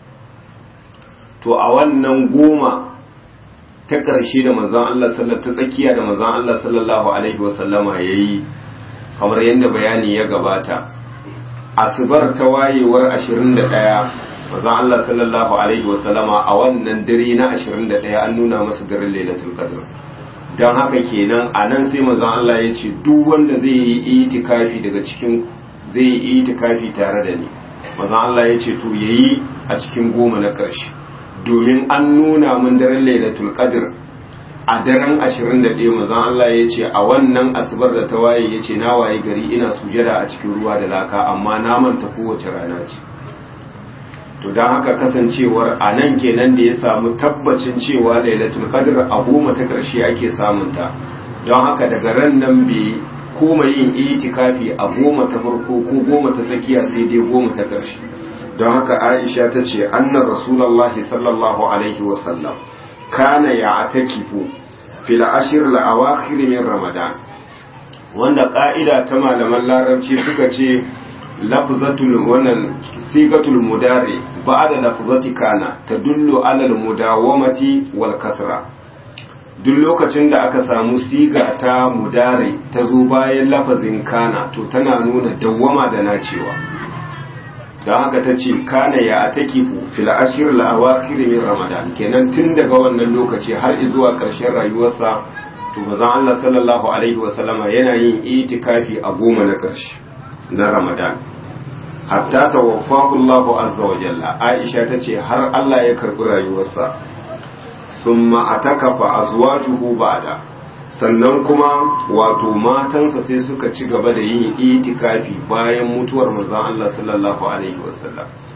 to a wannan goma ta ƙarshe da manzon Allah sallallahu ta tsakiya da manzon Allah sallallahu alaihi wasallama yayi kamar yadda bayani ya gabata asubar ta wayewar 21 manzon Allah sallallahu alaihi wasallama a wannan dare na 21 an nuna masa daren Lailatul Qadr dan haka kenan a nan sai manzon Allah ya ce duk wanda zai yi itikafi daga cikin zai yi itikafi tare da ni manzon Allah ya ce to yayi a cikin goma na ƙarshe domin an nuna mun daren lailatul qadr a daren 21 manzon Allah ya ce a wannan asubar da ta waye ya ce na waye gari ina sujada a cikin ruwa da laka amma na manta kowace rana ce to don haka kasancewar a nan kenan da ya samu tabbacin cewa lailatul qadr a goma ta karshe ake samunta don haka daga ran nan bai koma yin itikafi a goma ta farko ko goma ta tsakiya sai dai goma ta karshe don haka aisha ta ce annan rasulallahi sallallahu alaihi wasallam kana ya atakifu fil ashir al-awakhir min ramadan wanda ka'ida ta malaman larabci suka ce lafzatul wannan sigatul mudari ba'da lafzati kana tadullu ala al-mudawamati wal kasra duk lokacin da aka samu siga ta mudari ta zo bayan lafazin kana to tana nuna dawwama da nacewa don haka ta ce kana ya atakifu fil ashir al-awakhir min ramadan kenan tun daga wannan lokaci har zuwa ƙarshen rayuwarsa to bazan Allah sallallahu alaihi wasallama yana yin itikafi a goma na ƙarshe na ramadan hatta tawaffahu Allah azza wa jalla Aisha tace har Allah ya karbi rayuwarsa thumma atakafa azwajuhu ba'da sannan kuma wato matansa sai suka ci gaba da yin itikafi bayan mutuwar manzon Allah sallallahu alaihi wasallam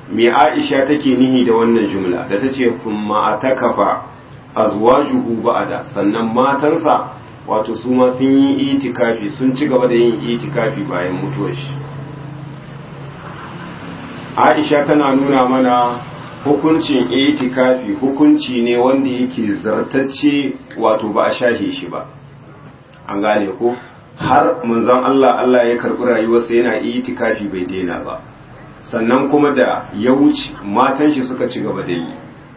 me Aisha take nihi da wannan jumla da tace kuma atakafa azwajuhu ba'da sannan matansa wato su ma sun yi itikafi sun ci gaba da yin itikafi bayan mutuwar shi Aisha tana nuna mana hukuncin itikafi hukunci ne wanda yake zartacce wato ba a shahe shi ba an gane ko har manzon Allah Allah ya karɓi rayuwarsa yana itikafi bai daina ba sannan kuma da ya wuce matan shi suka ci gaba da yi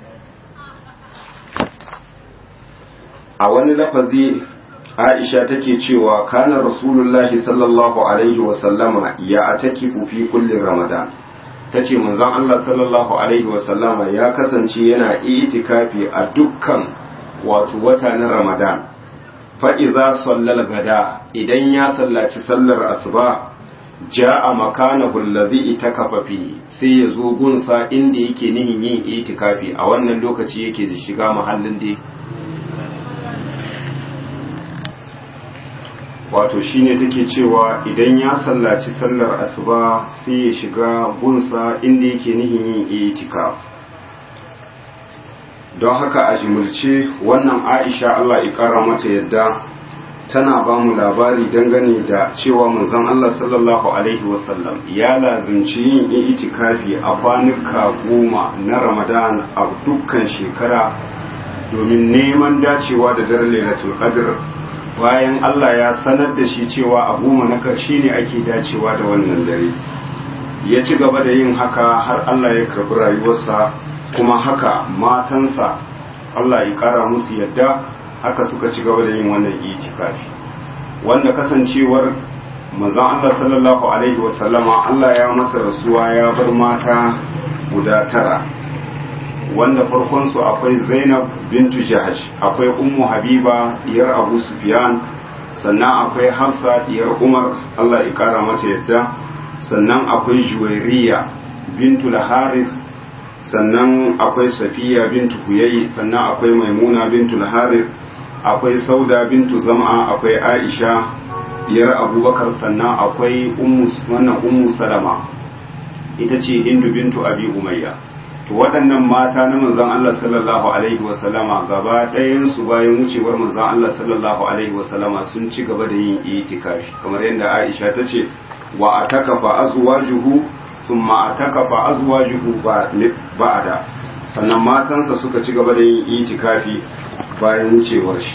a wani lafazi Aisha take cewa kana Rasulullahi sallallahu alaihi wa sallama ya atakifu fi kulli Ramadan tace manzon Allah sallallahu alaihi wa sallama ya kasance yana itikafi a dukkan wato wata na Ramadan fa idza sallal gada idan ya sallaci sallar asuba ja'a makanahu allazi itakafa fi sai ya zo gunsa inda yake nihin yin itikafi a wannan lokaci yake shiga mahallin da wato shine take cewa idan ya sallaci sallar asuba sai ya shiga gunsa inda yake nihin yin itikaf don haka a jimulce wannan aisha Allah ya kara mata yadda tana ba mu labari dangane da cewa manzon Allah sallallahu alaihi wasallam ya lazimci yin itikafi a kwanuka goma na Ramadan a dukkan shekara domin neman dacewa da daren Lailatul Qadr bayan Allah ya sanar da shi cewa a goma na karshe ne ake dacewa da wannan dare ya ci gaba da yin haka har Allah ya karbi rayuwarsa kuma haka matansa Allah ya kara musu yadda haka suka ci gaba da yin wannan itikafi wanda kasancewar manzon Allah sallallahu alaihi wasallama Allah ya masa rasuwa ya bar mata guda tara wanda farkon su akwai Zainab bintu Jahash akwai Ummu Habiba diyar Abu Sufyan sannan akwai Hafsa diyar Umar Allah ya kara mata yadda sannan akwai Juwairiya bintu Al-Harith sannan akwai Safiya bintu Huyayi sannan akwai Maimuna bintu Al-Harith akwai sauda bintu zama akwai aisha diyar abubakar sannan akwai wannan ummu salama ita ce hindu bintu abi umayya to waɗannan mata na manzon Allah sallallahu alaihi wa sallama gaba ɗayan su bayan wucewar manzon Allah sallallahu alaihi wa sallama sun ci gaba da yin itikafi kamar yadda Aisha ta ce wa atakafa azwajuhu thumma atakafa azwajuhu ba'da sannan matansa suka ci gaba da yin itikafi bayan wucewar shi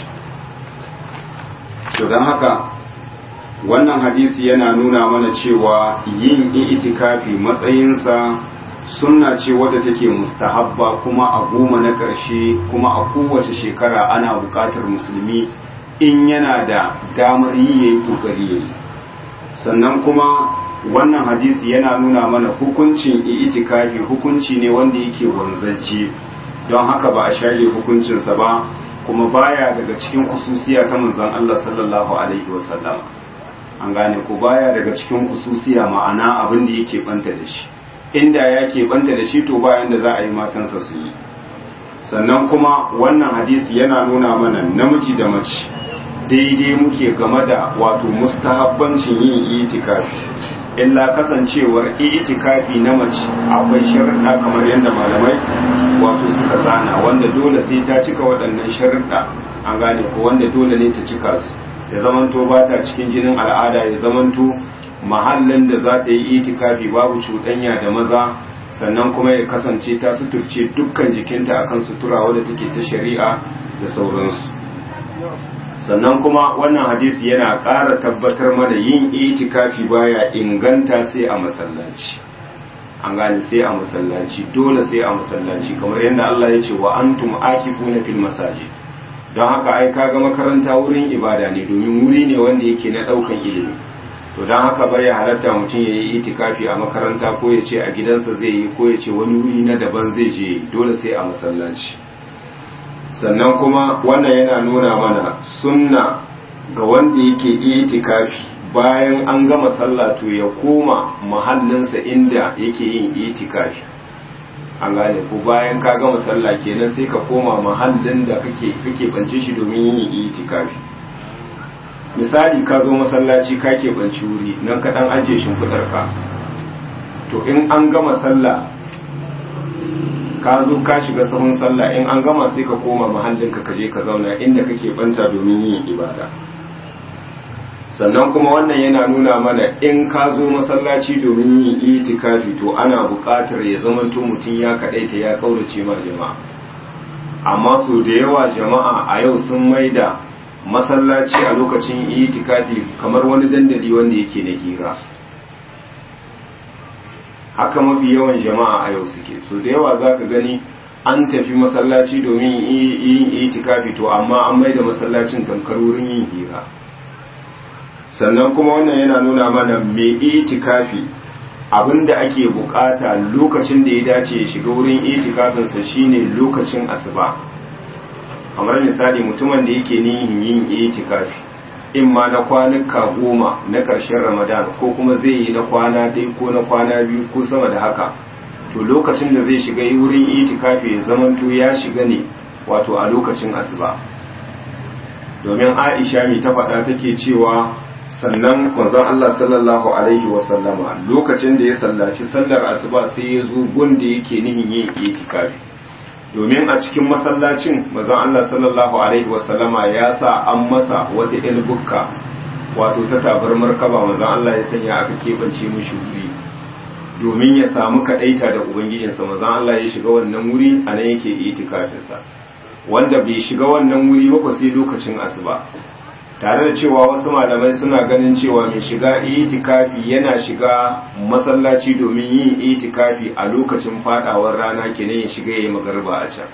to don haka wannan hadisi yana nuna mana cewa yin itikafi matsayinsa sunna ce wadda take mustahabba kuma a goma na ƙarshe kuma a kowace shekara ana buƙatar musulmi in yana da damar yi yayi kokari yayi sannan kuma wannan hadisi yana nuna mana hukuncin itikafi hukunci ne wanda yake wanzacce don haka ba a shaye hukuncinsa ba kuma baya daga cikin kususiya ta manzon Allah sallallahu alaihi wasallam an gane ko baya daga cikin kususiya ma'ana abin da yake banta da shi inda yake banta da shi to bayan da za a yi matansa su yi sannan kuma wannan hadisi yana nuna mana namiji da mace daidai muke game da wato mustahabbancin yin itikafi illa kasancewar itikafi na mace akwai sharuɗa kamar yadda malamai wato suka zana wanda dole sai ta cika waɗannan sharuɗa an gane ko wanda dole ne ta cika su ya zamanto ba ta cikin jinin al'ada ya zamanto mahallin da za ta yi itikafi babu cuɗanya da maza sannan kuma ya kasance ta suturce dukkan jikinta akan sutura wadda take ta shari'a da sauransu sannan kuma wannan hadisi yana ƙara tabbatar mana yin itikafi baya inganta sai a masallaci an gane sai a masallaci dole sai a masallaci kamar yadda Allah ya ce wa antum akifuna fil masajid don haka ai kaga makaranta wurin ibada ne domin wuri ne wanda yake na daukan ilimi to don haka bai halatta mutum ya yi itikafi a makaranta ko ya ce a gidansa zai yi ko ya ce wani wuri na daban zai je dole sai a masallaci sannan kuma wannan yana nuna mana sunna ga wanda yake itikafi bayan an gama sallah to ya koma mahallinsa inda yake yin itikafi an gane ko bayan ka gama sallah kenan sai ka koma mahallin da kake kake bance shi domin yin itikafi misali ka zo masallaci ka ke banci wuri nan ka dan ajiye shimfidar ka to in an gama sallah ka zo ka shiga sahun sallah in an gama sai ka koma mahallinka ka je ka zauna inda kake banta domin yin ibada sannan kuma wannan yana nuna mana in ka zo masallaci domin yin itikafi to ana buƙatar ya zamanto mutum ya kaɗaita ya kaurace ma jama'a amma so da yawa jama'a a yau sun maida masallaci a lokacin itikafi kamar wani dandali wanda yake na hira haka mafi yawan jama'a a yau suke so da yawa za ka gani an tafi masallaci domin yin itikafi to amma an maida masallacin tamkar wurin yin hira sannan kuma wannan yana nuna mana mai itikafi abinda ake bukata lokacin da ya dace ya shiga wurin itikafinsa shine lokacin asuba kamar misali mutumin da yake nihin yin itikafi in ma na kwanuka goma na ƙarshen ramadan ko kuma zai yi na kwana ɗaya ko na kwana biyu ko sama da haka to lokacin da zai shiga wurin itikafi ya zamanto ya shiga ne wato a lokacin asuba domin aisha mai ta faɗa take cewa sannan manzon Allah sallallahu alaihi wasallama lokacin da ya sallaci sallar asuba sai ya zo gunda yake nihin yin itikafi domin a cikin masallacin manzon Allah sallallahu alaihi wasallama ya sa an masa wata ilbukka wato ta tabarmar kaba manzon Allah ya sanya aka kebance mishi wuri domin ya samu kadaita da ubangijinsa manzon Allah ya shiga wannan wuri a nan yake itikafinsa wanda bai shiga wannan wuri ba sai lokacin asuba tare da cewa wasu malamai suna ganin cewa mai shiga itikafi yana shiga masallaci domin yin itikafi a lokacin fadawar rana kenan ya shiga yayin magarba a can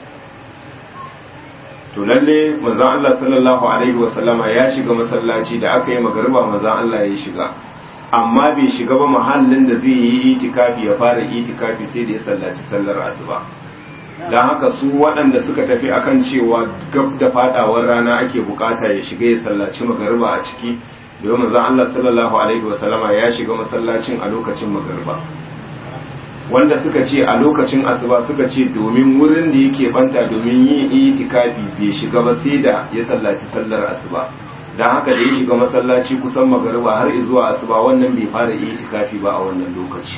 to lalle manzon Allah sallallahu alaihi wasallama ya shiga masallaci da aka yi magarba manzon Allah ya shiga amma bai shiga ba mahallin da zai yi itikafi ya fara itikafi sai da ya sallaci sallar asuba don haka su waɗanda suka tafi akan cewa gab da fadawar rana ake bukata ya shiga ya sallaci magariba a ciki domin zan Allah sallallahu alaihi wasallama ya shiga masallacin a lokacin magariba wanda suka ce a lokacin asuba suka ce domin wurin da yake banta domin yin itikafi bai shiga ba sai da ya sallaci sallar asuba don haka da ya shiga masallaci kusan magariba har zuwa asuba wannan bai fara itikafi ba a wannan lokaci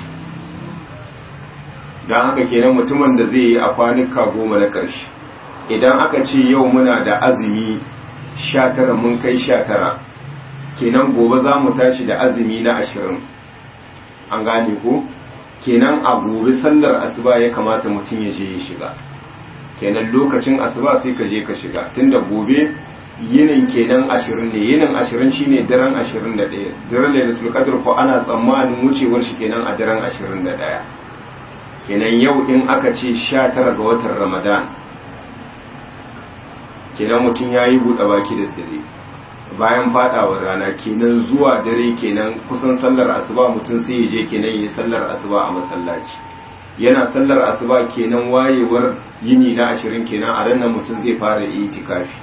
don haka kenan mutumin da zai yi a kwanuka goma na ƙarshe idan aka ce yau muna da azumi sha tara mun kai sha tara kenan gobe za mu tashi da azumi na ashirin an gane ko kenan a gobe sallar asuba ya kamata mutum ya je ya shiga kenan lokacin asuba sai ka je ka shiga tunda gobe yinin kenan ashirin ne yinin ashirin shine daren ashirin da ɗaya daren lailatul qadr ko ana tsammanin wucewar shi kenan a daren ashirin da ɗaya kenan yau in aka ce sha tara ga watan ramadan kenan mutum ya yi buɗe baki da dare bayan fadawar rana kenan zuwa dare kenan kusan sallar asuba mutum sai ya je kenan ya yi sallar asuba a masallaci yana sallar asuba kenan wayewar yini na ashirin kenan a ranar mutum zai fara itikafi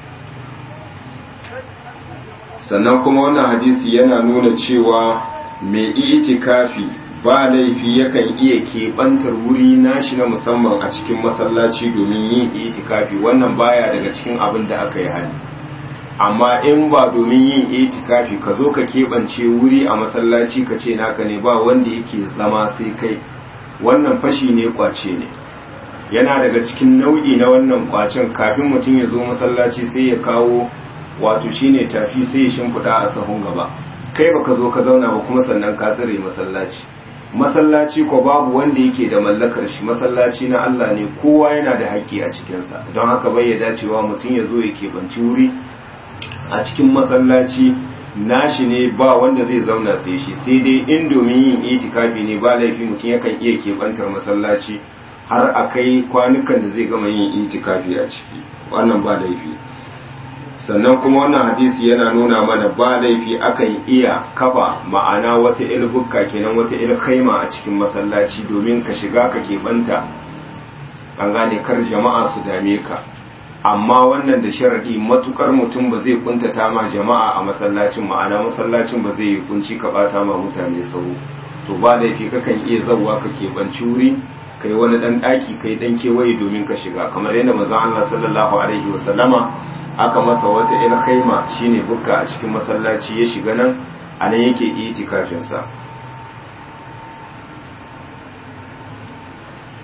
sannan kuma wannan hadisi yana nuna cewa mai itikafi ba laifi yakan iya keɓantar wuri nashi na musamman a cikin masallaci domin yin itikafi wannan baya daga cikin abin da aka yi hali amma in ba domin yin itikafi ka zo ka keɓance wuri a masallaci ka ce naka ne ba wanda yake zama sai kai wannan fashi ne kwace ne yana daga cikin nau'i na wannan kwacen kafin mutum ya zo masallaci sai ya kawo wato shine tafi sai ya shimfiɗa a sahun gaba kai baka zo ka zauna ba kuma sannan ka tsire masallaci masallaci ko babu wanda yake da mallakar shi masallaci na Allah ne kowa yana da haƙƙi a cikinsa don haka bai ya dacewa mutum ya zo ya keɓanci wuri a cikin masallaci nashi ne ba wanda zai zauna sai shi sai dai in domin yin itikafi ne ba laifi mutum yakan iya keɓantar masallaci har a kai kwanukan da zai gama yin itikafi a ciki wannan ba laifi sannan kuma wannan hadisi yana nuna mana ba laifi akan iya kafa ma'ana wata ilbukka kenan wata ilkaima a cikin masallaci domin ka shiga ka keɓanta an gane kar jama'a su dame ka amma wannan da sharaɗi matukar mutum ba zai kuntata ma jama'a a masallacin ma'ana masallacin ba zai yi kunci ka bata ma mutane sauro to ba laifi kakan iya zauwa ka keɓanci wuri kai wani ɗan ɗaki kai ɗan kewaye domin ka shiga kamar yadda manzon Allah sallallahu alaihi wasallama aka masa wata il khaima shine bukka a cikin masallaci ya shiga nan a nan yake itikafin sa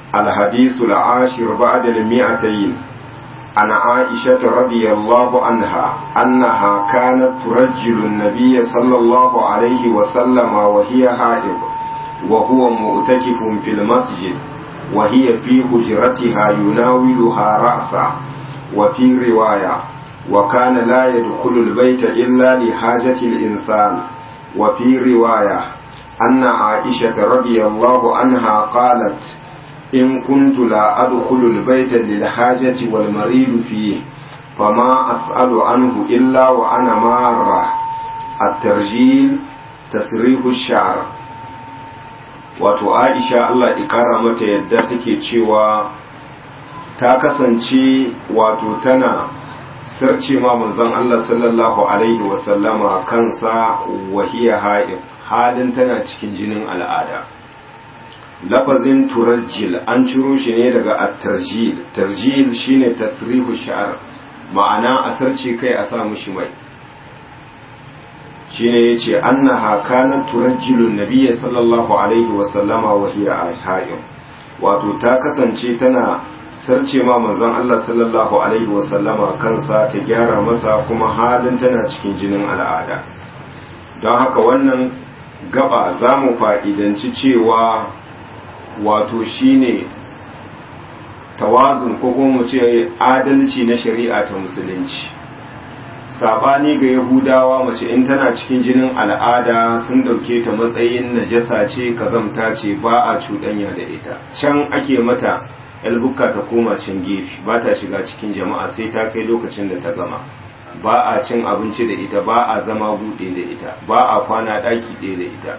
الحديث العاشر بعد المئتين عن عائشة رضي الله عنها أنها كانت ترجل النبي صلى الله عليه وسلم وهي حائض وهو مؤتكف في المسجد وهي في حجرتها يناولها رأسا وفي رواية وكان لا يدخل البيت إلا لحاجة الإنسان وفي رواية أن عائشة رضي الله عنها قالت إن كنت لا أدخل البيت للحاجة والمريض فيه فما أسأل عنه إلا وأنا مارة الترجيل تسريح الشعر wato aisha Allah ikara mata yadda take cewa ta kasance wato tana sarce ma manzon Allah sallallahu alaihi wasallama kansa wahiya ha'id halin tana cikin jinin al'ada lafazin turajjil an ciro shi ne daga at-tarjil tarjil shine tasrihu sha'r ma'ana a sarce kai a sa mushi mai shine yace annaha kanat turajjilu nabiyyi sallallahu alaihi wa sallama wa hiya ahya'in wato ta kasance tana sarce ma manzon Allah sallallahu alaihi wa sallama kansa ta gyara masa kuma halin tana cikin jinin al'ada don haka wannan gaba za mu fa'idanci cewa wato shine tawazun ko kuma mu ce adalci na shari'a ta musulunci sabani ga yahudawa mace in tana cikin jinin al'ada sun dauke ta matsayin najasa ce kazamta ce ba a cuɗanya da ita can ake mata yalbukka ta koma can gefe ba ta shiga cikin jama'a sai ta kai lokacin da ta gama ba a cin abinci da ita ba a zama buɗe da ita ba a kwana ɗaki ɗaya da ita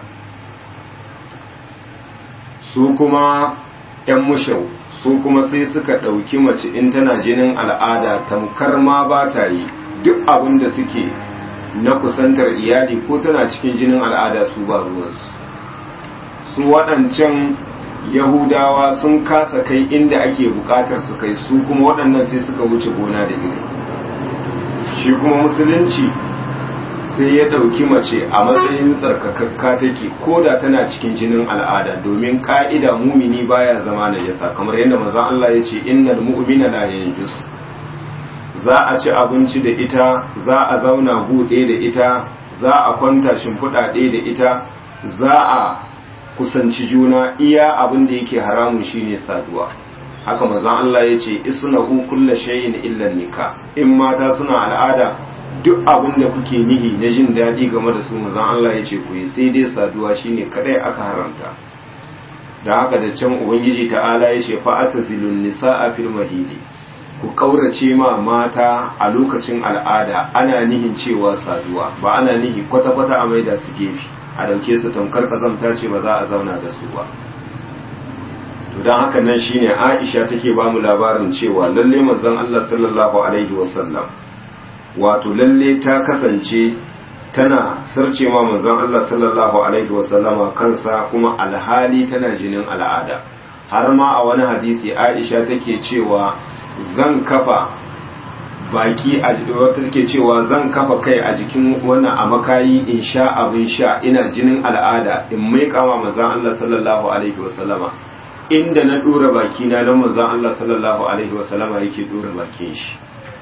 su kuma 'yan mushau su kuma sai suka ɗauki mace in tana jinin al'ada tamkar ma ba ta yi duk abin da suke na kusantar iyali ko tana cikin jinin al'ada su ba ruwansu su waɗancan yahudawa sun kasa kai inda ake buƙatar su kai su kuma waɗannan sai suka wuce gona da iri shi kuma musulunci sai ya ɗauki mace a matsayin tsarkakakka take ko da tana cikin jinin al'ada domin ƙa'ida mumini baya zama najasa kamar yadda manzon Allah ya ce innal mu'mina la yanjus za a ci abinci da ita za a zauna buɗe da ita za a kwanta shimfiɗa ɗaya da ita za a kusanci juna iya abin da yake haramun shine saduwa haka manzon Allah ya ce isnahu kulla shay'in illa nika in mata suna al'ada duk abin da kuke nihi na jin daɗi game da su manzon Allah ya ce ku yi sai dai saduwa shine kadai aka haramta da haka da can ubangiji ta'ala ya ce fa'atazilun nisa'a fil mahidi ku kaurace ma mata a lokacin al'ada ana nihin cewa saduwa ba ana nihi kwata-kwata a maida su gefe a dauke su tamkar kazamta ce ba za a zauna da su ba to don haka nan shine Aisha take ba mu labarin cewa lalle manzon Allah sallallahu alaihi wasallam wato lalle ta kasance tana sarce ma manzon Allah sallallahu alaihi wasallama kansa kuma alhali tana jinin al'ada har ma a wani hadisi Aisha take cewa zan kafa baki a wata take cewa zan kafa kai a jikin wannan a makayi in sha abin sha ina jinin al'ada in mai kama manzon Allah sallallahu alaihi wasallama inda na dora baki na dan manzon Allah sallallahu alaihi wasallama yake dora bakin shi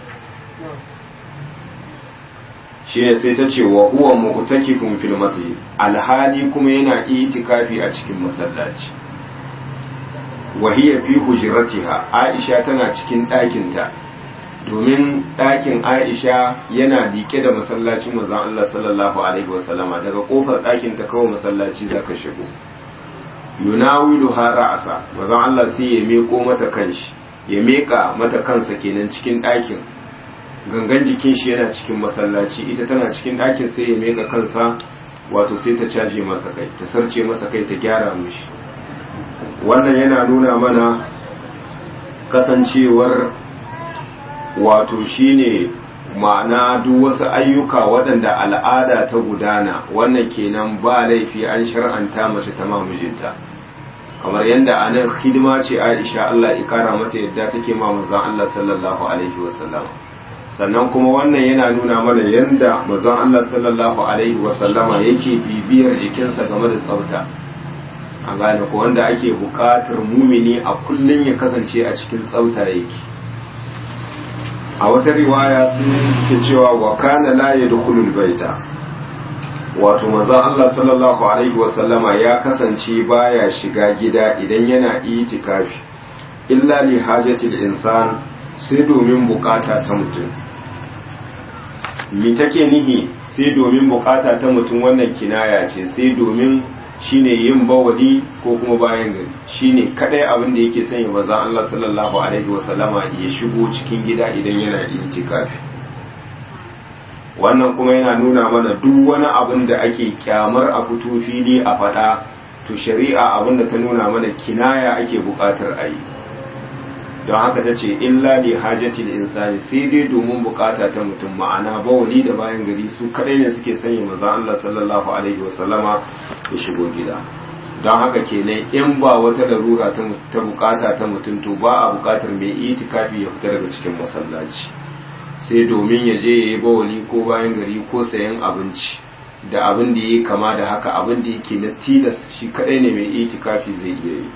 shi ne sai ta ce wa huwa mu'takifun fil masjid alhali kuma yana itikafi a cikin masallaci wa hiya fi hujratiha aisha tana cikin ɗakinta domin ɗakin aisha yana liƙe da masallacin manzon Allah sallallahu alaihi wasallama daga kofar ɗakin ta kawai masallaci zaka shigo yunawilu ha ra'asa manzon Allah sai ya meko mata kanshi ya meka mata kansa kenan cikin ɗakin gangan jikin shi yana cikin masallaci ita tana cikin ɗakin sai ya meka kansa wato sai ta caje masa kai ta sarce masa kai ta gyara mishi wannan yana nuna mana kasancewar wato shine ma'ana duk wasu ayyuka waɗanda al'ada ta gudana wannan kenan ba laifi an shar'anta mace ta mamijinta kamar yadda a nan hidima ce aisha Allah ya kara mata yadda take ma manzon Allah sallallahu alaihi wasallam sannan kuma wannan yana nuna mana yadda manzon Allah sallallahu alaihi wasallama yake bibiyar jikinsa game da tsafta an gane ko wanda ake buƙatar mumini a kullum ya kasance a cikin tsauta yake a wata riwaya sun ke cewa wa kana la yadkhulul baita wato maza Allah sallallahu alaihi wasallama ya kasance baya shiga gida idan yana itikafi illa li hajatil insan sai domin bukata ta mutum mi take nihi sai domin bukata ta mutum wannan kinaya ce sai domin shine yin bawali ko kuma bayan gari shine kadai abin da yake sanya maza Allah sallallahu alaihi wasallama ya shigo cikin gida idan yana itikafi wannan kuma yana nuna mana duk wani abin da ake kyamar a fito fili a faɗa to shari'a abin da ta nuna mana kinaya ake buƙatar a yi don haka ta ce illa li hajjatil insani sai dai domin bukata ta mutum ma'ana bawali da bayan gari su kadai ne suke sanya maza Allah sallallahu alaihi wasallama ya shigo gida don haka kenan in ba wata larura ta bukata ta mutum to ba a bukatar mai itikafi ya fita daga cikin masallaci sai domin ya je ya yi bawali ko bayan gari ko sayan abinci da abin da ya kama da haka abin da yake na tilas shi kadai ne mai itikafi zai iya yi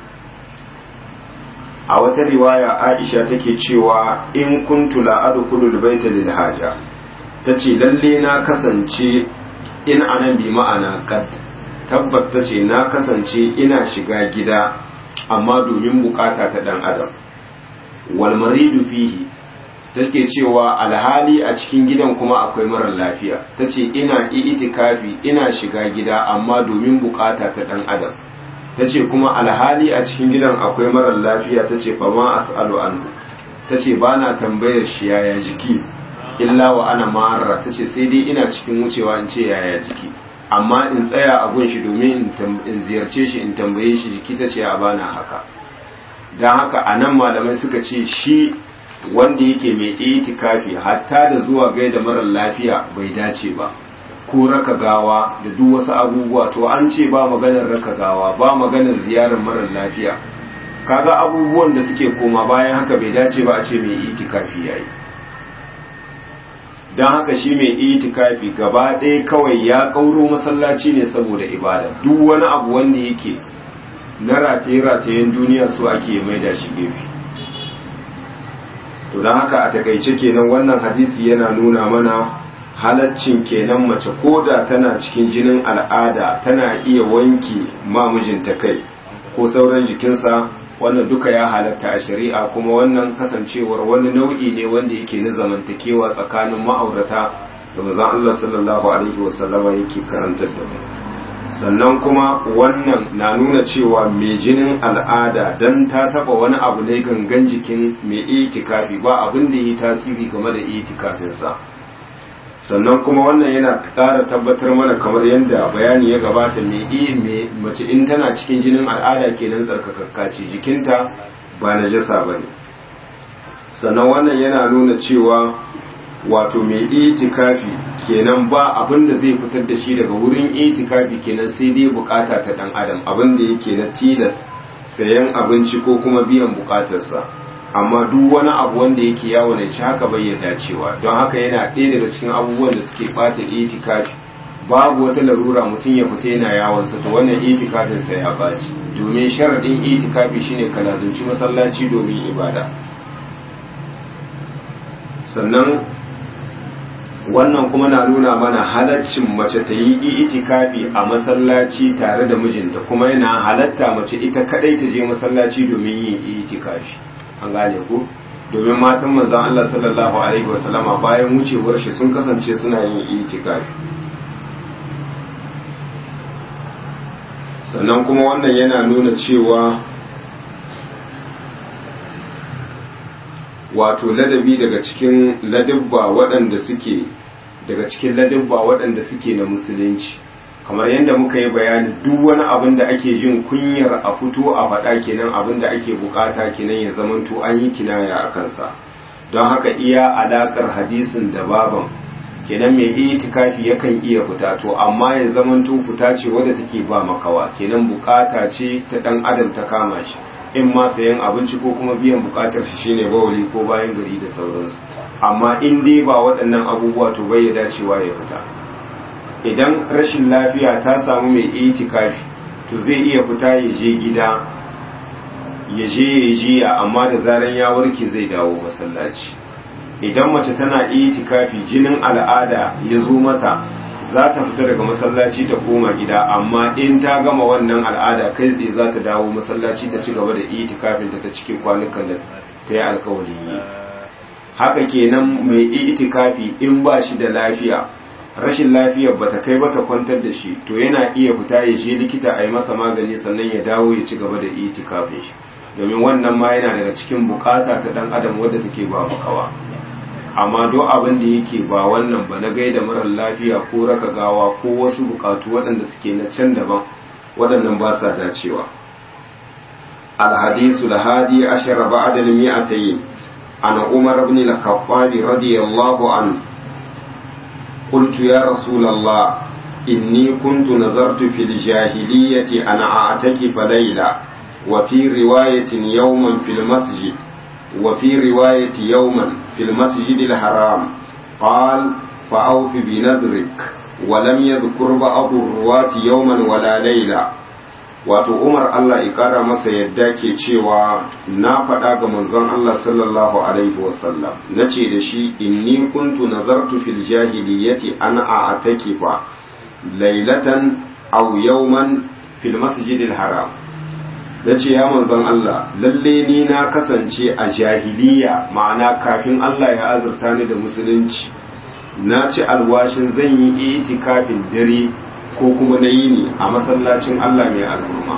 a wata riwaya aisha take cewa in kuntu la adkhulu baita lil haja tace lalle na kasance in anan bi ma'ana kad tabbas tace na kasance ina shiga gida amma domin bukata ta dan adam wal maridu fihi take cewa alhali a cikin gidan kuma akwai marar lafiya tace ina itikafi ina shiga gida amma domin bukata ta dan adam ta ce kuma alhali a cikin gidan akwai marar lafiya ta ce fama as'alu anhu ta ce ba na tambayar shi yaya jiki illa wa ana ma'arra ta ce sai dai ina cikin wucewa in ce yaya jiki amma in tsaya a gun shi domin in ziyarce shi in tambaye shi jiki ta ce a bana haka don haka a nan malamai suka ce shi wanda yake mai itikafi hatta da zuwa gaida marar lafiya bai dace ba ko raka gawa da duk wasu abubuwa to an ce ba maganar raka gawa ba maganar ziyarar marar lafiya kaga abubuwan da suke koma bayan haka bai dace ba a ce mai itikafi yayi don haka shi mai itikafi gaba ɗaya kawai ya kauro masallaci ne saboda ibada duk wani abu wanda yake na rataye-ratayen duniya su ake maida shi gefe to don haka a takaice kenan wannan hadisi yana nuna mana halaccin kenan mace koda tana cikin jinin al'ada tana iya wanki mamijinta kai ko sauran jikinsa wannan duka ya halatta a shari'a kuma wannan kasancewar wani nau'i ne wanda yake na zamantakewa tsakanin ma'aurata da mazan Allah sallallahu alaihi wasallama yake karantar da mu sannan kuma wannan na nuna cewa mai jinin al'ada dan ta taba wani abu ne gangan jikin mai itikafi ba abin da yi tasiri game da itikafinsa sannan kuma wannan yana ƙara tabbatar mana kamar yadda bayani ya gabata mai iya mace in tana cikin jinin al'ada kenan tsarkakakka ce jikinta ba na jasa ba ne sannan wannan yana nuna cewa wato mai itikafi kenan ba abin da zai fitar da shi daga wurin itikafi kenan sai dai bukata ta dan adam abin da yake na tilas sayan abinci ko kuma biyan bukatarsa amma duk wani abu wanda yake yawo ne shi haka bai dacewa don haka yana ɗaya daga cikin abubuwan da suke ɓata itikafi babu wata larura mutum ya fita yana yawon sa to wannan itikafin sa ya baci domin sharadin itikafi shine ka lazumci masallaci domin ibada sannan wannan kuma na nuna mana halaccin mace ta yi itikafi a masallaci tare da mijinta kuma yana halatta mace ita kadai ta je masallaci domin yin itikafi an gane ku domin matan manzon Allah sallallahu alaihi wasallama bayan wucewar shi sun kasance suna yin itikafi sannan kuma wannan yana nuna cewa wato ladabi daga cikin ladabba waɗanda suke daga cikin ladabba waɗanda suke na musulunci kamar yadda muka yi bayani duk wani abin da ake jin kunyar a fito a faɗa kenan abin da ake bukata kenan ya zamanto an yi kinaya a kansa don haka iya alaƙar hadisin da baban kenan mai itikafi yakan iya fita to amma ya zamanto fita ce wadda take ba makawa kenan bukata ce ta ɗan adam ta kama shi in ma sayan abinci ko kuma biyan bukatar shi shine bawali ko bayan gari da sauransu amma in dai ba waɗannan abubuwa to bai ya dacewa ya fita idan rashin lafiya ta samu mai itikafi to zai iya fita ya je gida ya je ya jiya amma da zaran ya warke zai dawo masallaci idan mace tana itikafi jinin al'ada ya zo mata za ta fita daga masallaci ta koma gida amma in ta gama wannan al'ada kai tsaye za ta dawo masallaci ta ci gaba da itikafin ta ta cikin kwanukan da ta yi alkawarin yi haka kenan mai itikafi in ba shi da lafiya rashin lafiyar bata kai ba ta kwantar da shi to yana iya fita ya je likita a yi masa magani sannan ya dawo ya ci gaba da itikafin shi domin wannan ma yana daga cikin bukata ta dan adam wadda take ba makawa amma do abin da yake ba wannan ba na gaida marar lafiya ko raka gawa ko wasu bukatu waɗanda suke na can daban waɗannan ba sa dacewa الحديث الهادي عشر بعد المئتين عن عمر بن الخطاب رضي الله عنه قلت يا رسول الله إني كنت نظرت في الجاهلية أن أعتكف ليلة وفي رواية يوما في المسجد وفي رواية يوما في المسجد الحرام قال فأوف بنذرك ولم يذكر بعض الرواة يوما ولا ليلة wato umar Allah ya kara masa yadda ke cewa na faɗa ga manzon Allah sallallahu alaihi wasallam na ce da shi inni kuntu nazartu fil jahiliyyati an a'takifa lailatan aw yawman fil masjidil haram nace ya manzon Allah lalle ni na kasance a jahiliya ma'ana kafin Allah ya azurta ni da musulunci na ci alwashin zan yi itikafin dare ko kuma na yini a masallacin Allah mai al'umma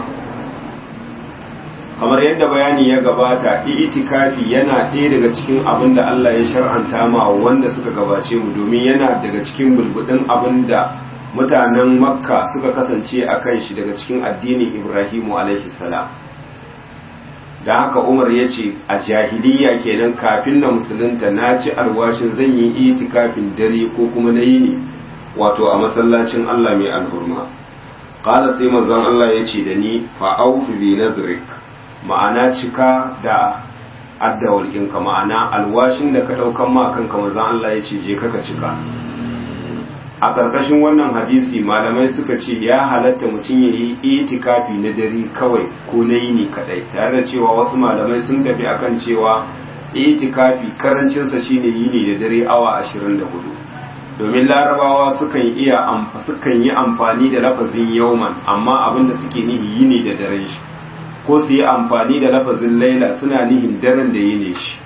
kamar yadda bayani ya gabata itikafi yana ɗaya daga cikin abin da Allah ya shar'anta ma wanda suka gabace mu domin yana daga cikin bulbudin abin da mutanen makka suka kasance a kan shi daga cikin addinin ibrahimu alaihi salam da haka umar ya ce a jahiliya kenan kafin na musulunta na ci alwashin zan yi itikafin dare ko kuma na yini wato a masallacin Allah mai alhurma qala sai manzon Allah ya ce da ni fa aufi bi nadrik ma'ana cika da addawalkinka ma'ana alwashin da ka daukan ma kanka manzon Allah ya ce je kaka cika a ƙarƙashin wannan hadisi malamai suka ce ya halatta mutum ya yi itikafi na dare kawai ko na yini kadai tare da cewa wasu malamai sun tafi akan cewa itikafi karancinsa shine yini da dare awa 24 domin larabawa sukan iya sukan yi amfani da lafazin yauman amma abinda suke nihi yini da daren shi ko su yi amfani da lafazin laila suna nihin daren da yini shi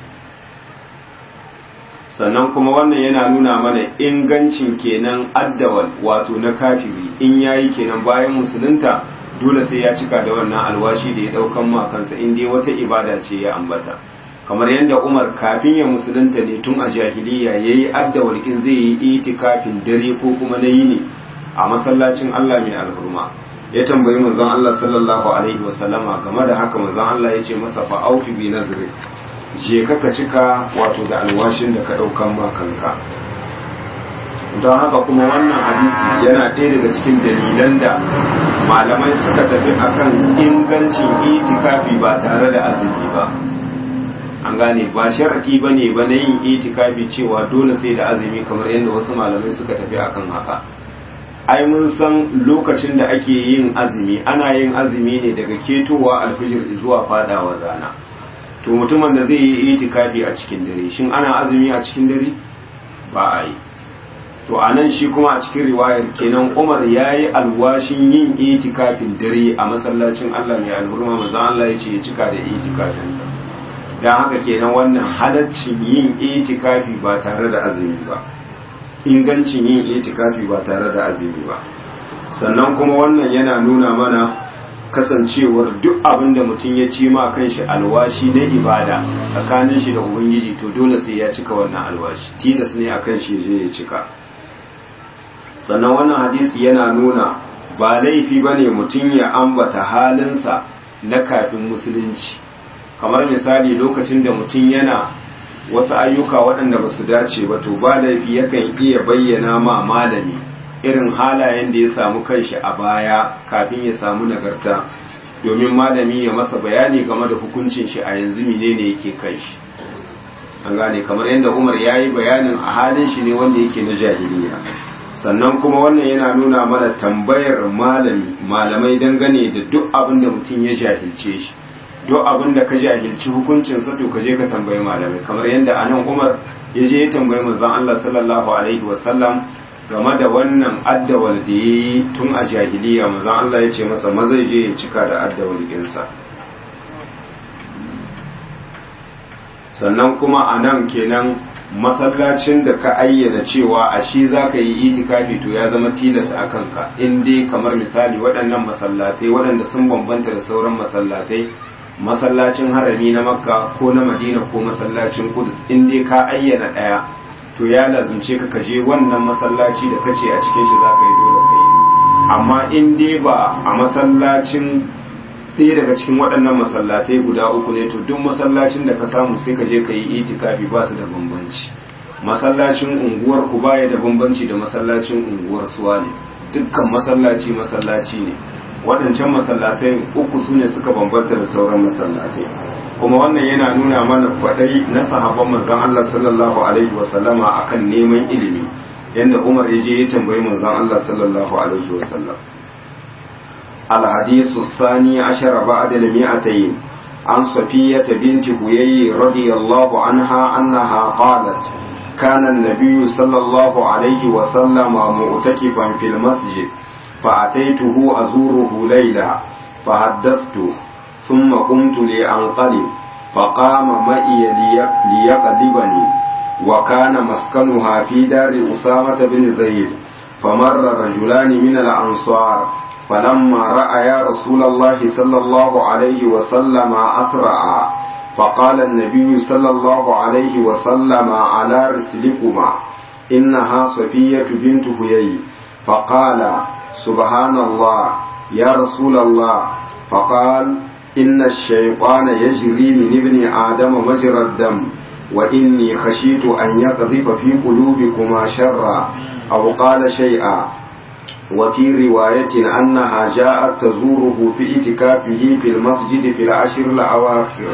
sannan kuma wannan yana nuna mana ingancin kenan addawal wato na kafiri in yayi kenan bayan musulunta dole sai ya cika da wannan alwashi da ya daukan ma kansa in dai wata ibada ce ya ambata kamar yadda Umar kafin ya musulunta ne tun a jahiliya yayi addawalkin zai yi itikafin dare ko kuma na yini a masallacin Allah mai alhurma ya tambayi manzon Allah sallallahu alaihi wasallama game da haka manzon Allah ya ce masa fa aufi bi nadri je ka ka cika wato da alwashin da ka daukan ma kanka don haka kuma wannan hadisi yana ɗaya daga cikin dalilan da malamai suka tafi akan ingancin itikafi ba tare da azumi ba an gane ba sharaki ba ne ba na yin itikafi cewa dole sai da azumi kamar yadda wasu malamai suka tafi akan haka ai mun san lokacin da ake yin azumi ana yin azumi ne daga ketowa alfijir zuwa fadawa rana to mutumin da zai yi itikafi a cikin dare shin ana azumi a cikin dare ba a yi to a nan shi kuma a cikin riwayar kenan umar ya yi alwashin yin itikafin dare a masallacin allah mai alhurma maza allah ya ce ya cika da itikafinsa don haka kenan wannan halaccin yin itikafi ba tare da azumi ba ingancin yin itikafi ba tare da azumi ba sannan kuma wannan yana nuna mana kasancewar duk abin da mutum ya ci ma kanshi alwashi na ibada tsakanin shi da ubangiji to dole sai ya cika wannan alwashi tilas ne akan shi je ya cika sannan wannan hadisi yana nuna ba laifi bane mutum ya ambata halinsa na kafin musulunci kamar misali lokacin da mutum yana wasu ayyuka waɗanda ba su dace ba to ba laifi yakan iya bayyana ma malami irin halayen da ya samu kanshi a baya kafin ya samu nagarta domin malami ya masa bayani game da hukuncin shi a yanzu menene yake kanshi an gane kamar yadda umar ya yi bayanin a halin shi ne wanda yake na jahiliya sannan kuma wannan yana nuna mana tambayar malami malamai dangane da duk abin da mutum ya jahilce shi duk abin da ka jahilci hukuncin sa to ka je ka tambayi malamai kamar yadda anan Umar ya je ya tambayi manzon Allah sallallahu alaihi wasallam game da wannan addawal da yayi tun a jahiliya manzon Allah ya ce masa maza je ya cika da addawal ɗinsa sannan kuma anan kenan masallacin da ka ayyana cewa a shi za ka yi itikafi to ya zama tilas a kanka in dai kamar misali waɗannan masallatai waɗanda sun bambanta da sauran masallatai masallacin harami na makka ko na madina ko masallacin kudus in dai ka ayyana ɗaya to ya lazumce ka kaje wannan masallaci da kace a cikin shi za ka yi dole ka yi amma in dai ba a masallacin ɗaya daga cikin waɗannan masallatai guda uku ne to duk masallacin da ka samu sai ka je ka yi itikafi ba su da bambanci masallacin unguwar ku baya da bambanci da masallacin unguwar suwa ne dukkan masallaci masallaci ne waɗancan masallatai uku su ne suka bambanta da sauran masallatai kuma wannan yana nuna mana kwaɗai na sahabban manzon Allah sallallahu alaihi wa sallama akan neman ilimi yanda Umar ya je ya tambayi manzon Allah sallallahu alaihi wa sallam الحديث الثاني عشر بعد المئتين عن صفية بنت هيي رضي الله عنها أنها قالت كان النبي صلى الله عليه وسلم معتكفا في المسجد فأتيته أزوره ليلة فحدثت ثم قمت لأنقلب فقام معي ليقلبني وكان مسكنها في دار أسامة بن زيد فمر رجلان من الأنصار فلما رأى رسول الله صلى الله عليه وسلم أسرع فقال النبي صلى الله عليه وسلم على رسلكما إنها صفية بنت هيي فقال سبحان الله يا رسول الله فقال إن الشيطان يجري من ابن آدم مجرى الدم وإني خشيت أن يقذف في قلوبكما شرا أو قال شيئا وفي رواية أنها جاءت تزوره في اعتكافه في المسجد في العشر الأواخر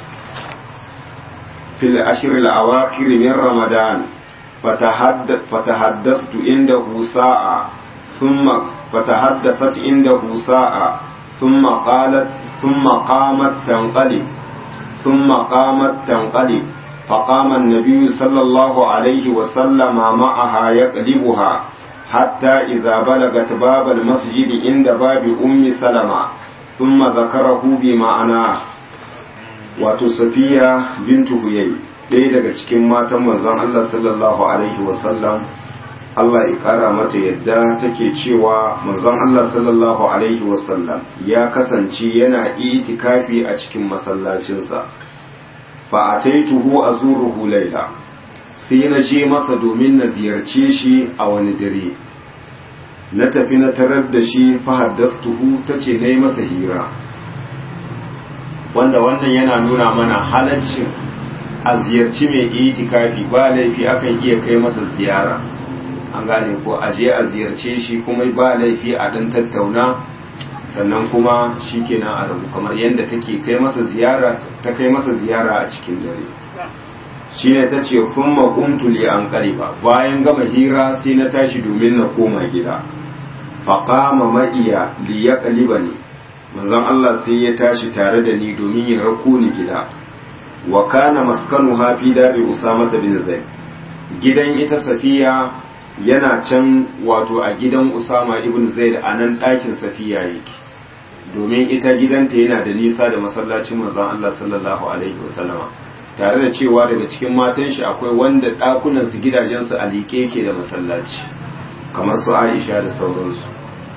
في العشر الأواخر من رمضان فتحدث فتحدثت عنده ساعة ثم فتحدثت عنده ساعة ثم قالت ثم قامت تنقلب ثم قامت تنقلب فقام النبي صلى الله عليه وسلم معها يقلبها حتى إذا بلغت باب المسجد عند باب أم سلمة ثم ذكره بمعناه wato safiya bintu huyai ɗaya daga cikin matan manzon Allah sallallahu alaihi wasallam Allah ya ƙara mata yadda take cewa manzon Allah sallallahu alaihi wasallam ya kasance yana itikafi a cikin masallacinsa fa ataituhu azuruhu laila sai na je masa domin na ziyarce shi a wani dare na tafi na tarar da shi fahaddastuhu ta ce na yi masa hira wanda wannan yana nuna mana halaccin a ziyarci mai itikafi ba laifi akan iya kai masa ziyara an gane ko a je a ziyarce shi kuma ba laifi a dan tattauna sannan kuma shi kenan a rabu kamar yadda take kai masa ziyara ta kai masa ziyara a cikin dare shi ne ta ce kun makuntu li an ba bayan gama hira sai na tashi domin na koma gida faƙama ma'iya li ya ƙaliba ne manzon Allah sai ya tashi tare da ni domin ya rako ni gida wa kana maskanu hafi dari usama bin zaid gidan ita safiya yana can wato a gidan usama ibn zaid a nan ɗakin safiya yake domin ita gidanta yana da nisa da masallacin manzon Allah sallallahu alaihi wasallama tare da cewa daga cikin matan shi akwai wanda ɗakunan su gidajensu a liƙe yake da masallaci kamar su Aisha da sauransu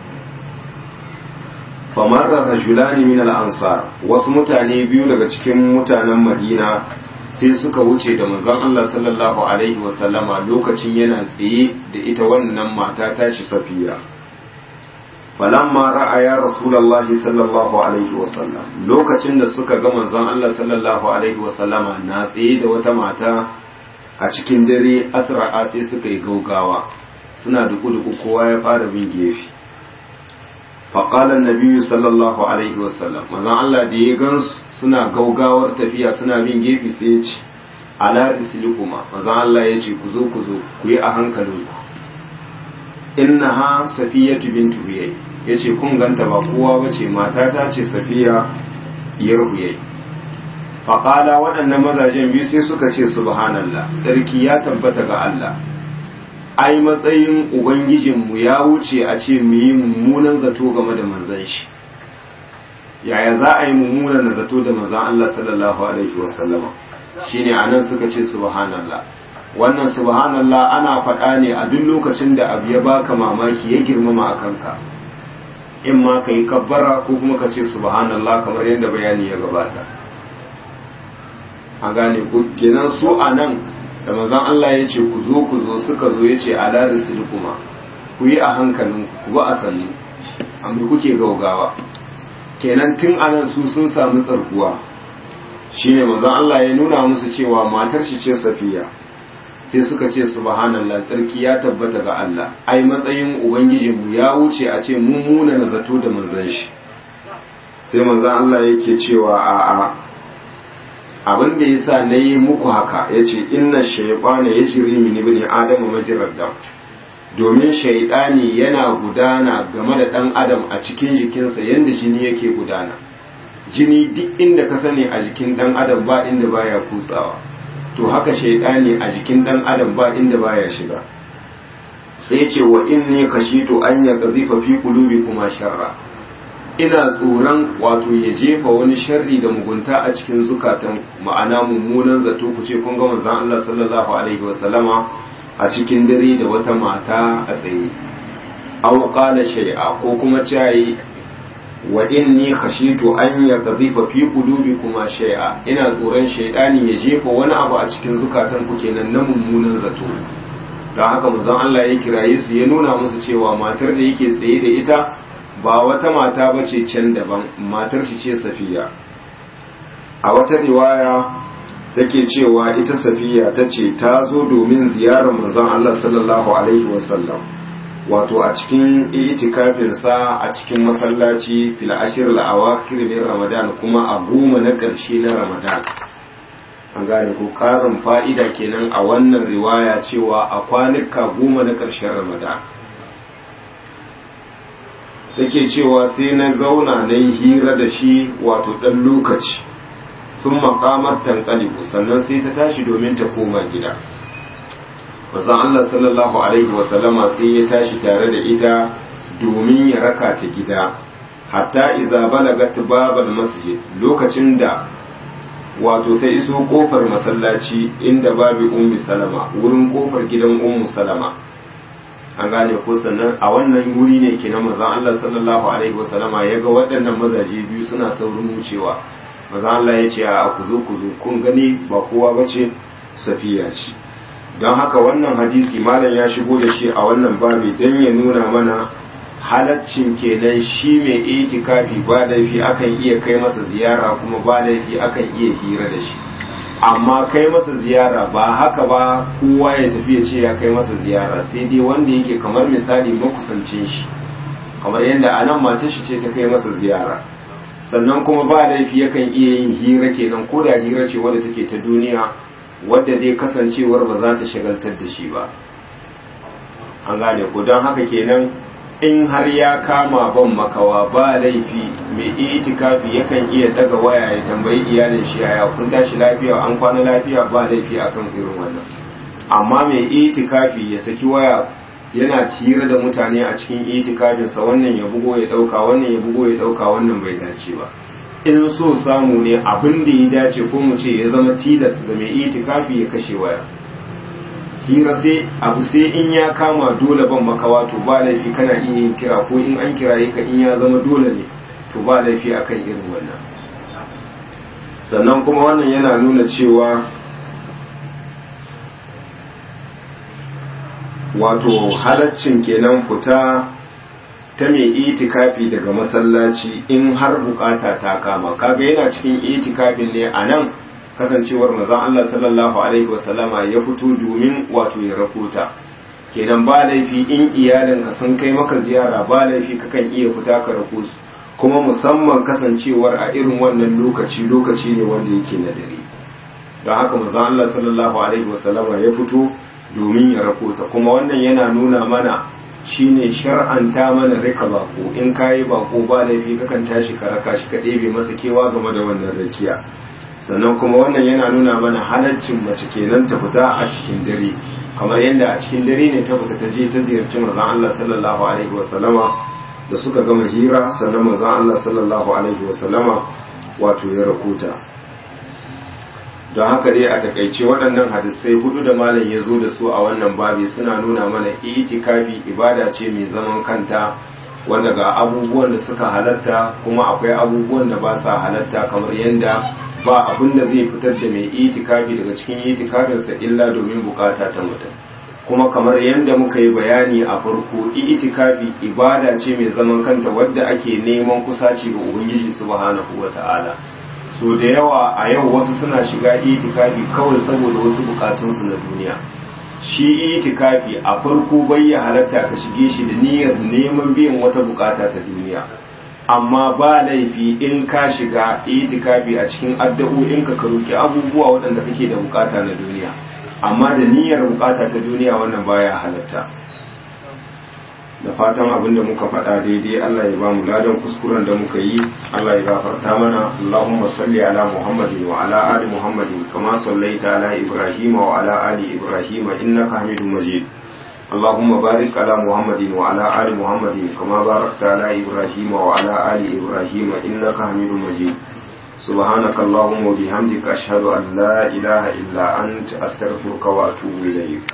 famarra rajulani min al-ansar wasu mutane biyu daga cikin mutanen Madina sai suka wuce da manzon Allah sallallahu alaihi wasallama lokacin yana tsaye da ita wannan mata tashi Safiya falamma ra'a ya rasulullahi sallallahu alaihi wasallam lokacin da suka ga manzon Allah sallallahu alaihi wasallama na tsaye da wata mata a cikin dare asra'a sai suka yi gaugawa suna duku-duku kowa ya fara bin gefe faƙalar nabiyu sallallahu alaihi wasallam manzon Allah da ya gansu suna gaugawar tafiya suna bin gefe sai ya ce ala risilikuma manzon Allah ya ce ku zo ku zo ku yi a hankalinku innaha safiyatu bintu huyay yace kun ganta ba kowa bace matata ce safiya diyar huyay faƙala waɗannan mazajen biyu sai suka ce subhanallah tsarki ya tabbata ga Allah ai matsayin ubangijinmu ya wuce a ce mu yi mummunan zato game da manzan shi yaya za a yi mummunan zato da manzan Allah sallallahu alaihi wasallama shine anan suka ce subhanallah wannan subhanallah ana faɗa ne a duk lokacin da abu ya baka mamaki ya girmama a kanka in ma ka yi kabbara ko kuma ka ce subhanallah kamar yadda bayani ya gabata a gane ku kenan su a nan da manzon Allah ya ce ku zo ku zo suka zo ya ce ala kuma ku yi a hankalin ku ba a sannu amma kuke gaugawa kenan tun anan su sun samu tsarkuwa shine manzon Allah ya nuna musu cewa matar shi ce safiya sai suka ce subhanallah tsarki ya tabbata ga Allah ai matsayin ubangijinmu ya wuce a ce mun muna na zato da manzon shi sai manzon Allah yake cewa a'a abin da yasa na yi muku haka ya ce inna shaibana ya shiri min ibn adam majirar dam domin shaidani yana gudana game da dan adam a cikin jikinsa yadda jini yake gudana jini duk inda ka sani a jikin dan adam ba inda baya kutsawa to haka shaidani a jikin dan adam ba inda baya shiga sai ce wa inni kashitu an ya qazifa fi kuma sharra ina tsoron wato ya jefa wani sharri da mugunta a cikin zukatan ma'ana mummunan zato ku ce kun ga manzon Allah sallallahu alaihi wasallama a cikin dare da wata mata a tsaye aw qala shay'a ko kuma cayi wa inni khashitu an yaqdhifa fi qulubikuma shay'a ina tsoron shaydani ya jefa wani abu a cikin zukatan ku kenan na mummunan zato don haka manzon Allah ya kiraye su ya nuna musu cewa matar da yake tsaye da ita ba wata mata ba ce can daban matar shi ce safiya a wata riwaya take cewa ita safiya ta ce ta zo domin ziyarar manzon Allah sallallahu alaihi wasallam wato a cikin itikafinsa a cikin masallaci fil ashir al-awakhir min ramadan kuma a goma na ƙarshe na ramadan an gane ko ƙarin fa'ida kenan a wannan riwaya cewa a kwanuka goma na ƙarshen ramadan take cewa sai na zauna na yi hira da shi wato ɗan lokaci sun makamar tankalibu sannan sai ta tashi domin ta koma gida mazan Allah sallallahu Alaihi wasallama sai ya tashi tare da ita domin ya raka ta gida hatta iza balagat babal masjid lokacin da wato ta iso kofar masallaci inda babu ummi salama wurin kofar gidan ummu salama an gane ko sannan a wannan wuri ne ke na mazan Allah sallallahu alaihi wasallama ya ga waɗannan mazaje biyu suna saurin wucewa mazan Allah ya ce a ku zo ku zo kun gani ba kowa ba ce safiya ce don haka wannan hadisi malam ya shigo da shi a wannan babi don ya nuna mana halaccin kenan shi mai itikafi ba laifi akan iya kai masa ziyara kuma ba laifi akan iya hira da shi amma kai masa ziyara ba haka ba kowa ya tafi ya ce ya kai masa ziyara sai dai wanda yake kamar misali makusancin shi kamar yadda a nan matar shi ce ta kai masa ziyara sannan kuma ba laifi yakan iya yin hira kenan ko da hira ce wadda take ta duniya wadda dai kasancewar ba za ta shagaltar da shi ba an gane ko don haka kenan in har ya kama ban makawa ba laifi mai itikafi yakan iya daga waya ya tambayi iyalin shi yaya kun tashi lafiya an kwana lafiya ba laifi akan irin wannan amma mai itikafi ya saki waya yana tira da mutane a cikin itikafinsa wannan ya bugo ya dauka wannan ya bugo ya dauka wannan bai dace ba in so samu ne abin da ya dace ko mu ce ya zama tilas ga mai itikafi ya kashe waya hira sai abu sai in ya kama dole ban makawa to ba laifi kana iya yin kira ko in an kiraye ka in ya zama dole ne to ba laifi akan irin wannan sannan kuma wannan yana nuna cewa wato halaccin kenan fita ta mai itikafi daga masallaci in har bukata ta kama kaga yana cikin itikafin ne a nan kasancewar mazan Allah sallallahu alaihi wasallama ya fito domin wato ya rafuta kenan ba laifi in iyalinka sun kai maka ziyara ba laifi kakan iya fita ka rako su kuma musamman kasancewar a irin wannan lokaci lokaci ne wanda yake na dare don haka mazan Allah sallallahu alaihi wasallama ya fito domin ya rafuta kuma wannan yana nuna mana shine shar'anta mana rika bako in kayi bako ba laifi kakan tashi ka raka shi ka ɗebe masa kewa game da wannan rakiya sannan kuma wannan yana nuna mana halaccin mace kenan ta fita a cikin dare kamar yadda a cikin dare ne ta fita ta je ta ziyarci manzon Allah sallallahu alaihi wasallama da suka gama hira sannan manzon Allah sallallahu alaihi wasallama wato ya rakuta don haka dai a takaice waɗannan hadisai hudu da malam ya zo da su a wannan babi suna nuna mana itikafi ibada ce mai zaman kanta wanda ga abubuwan da suka halatta kuma akwai abubuwan da ba sa halatta kamar yadda ba abin da zai fitar da mai itikafi daga cikin itikafinsa illa domin bukata ta mutum kuma kamar yadda muka yi bayani a farko itikafi ibada ce mai zaman kanta wadda ake neman kusaci ga ubangiji subhanahu wata'ala so da yawa a yau wasu suna shiga itikafi kawai saboda wasu bukatunsu na duniya shi itikafi a farko bai ya halatta ka shige shi da niyyar neman biyan wata bukata ta duniya amma ba laifi in ka shiga itikafi a cikin addu'o'in ka roki abubuwa waɗanda kake da bukata na duniya amma da niyyar bukata ta duniya wannan baya halatta da fatan abin da muka faɗa daidai Allah ya ba mu ladan kuskuren da muka yi Allah ya gafarta mana Allahumma salli ala Muhammadin wa ala ali Muhammadin kama sallaita ala Ibrahim wa ala ali Ibrahim innaka Hamidum Majid اللهم بارك على محمد وعلى آل محمد كما باركت على إبراهيم وعلى آل إبراهيم إنك حميد مجيد سبحانك اللهم وبحمدك أشهد أن لا إله إلا أنت أستغفرك وأتوب إليك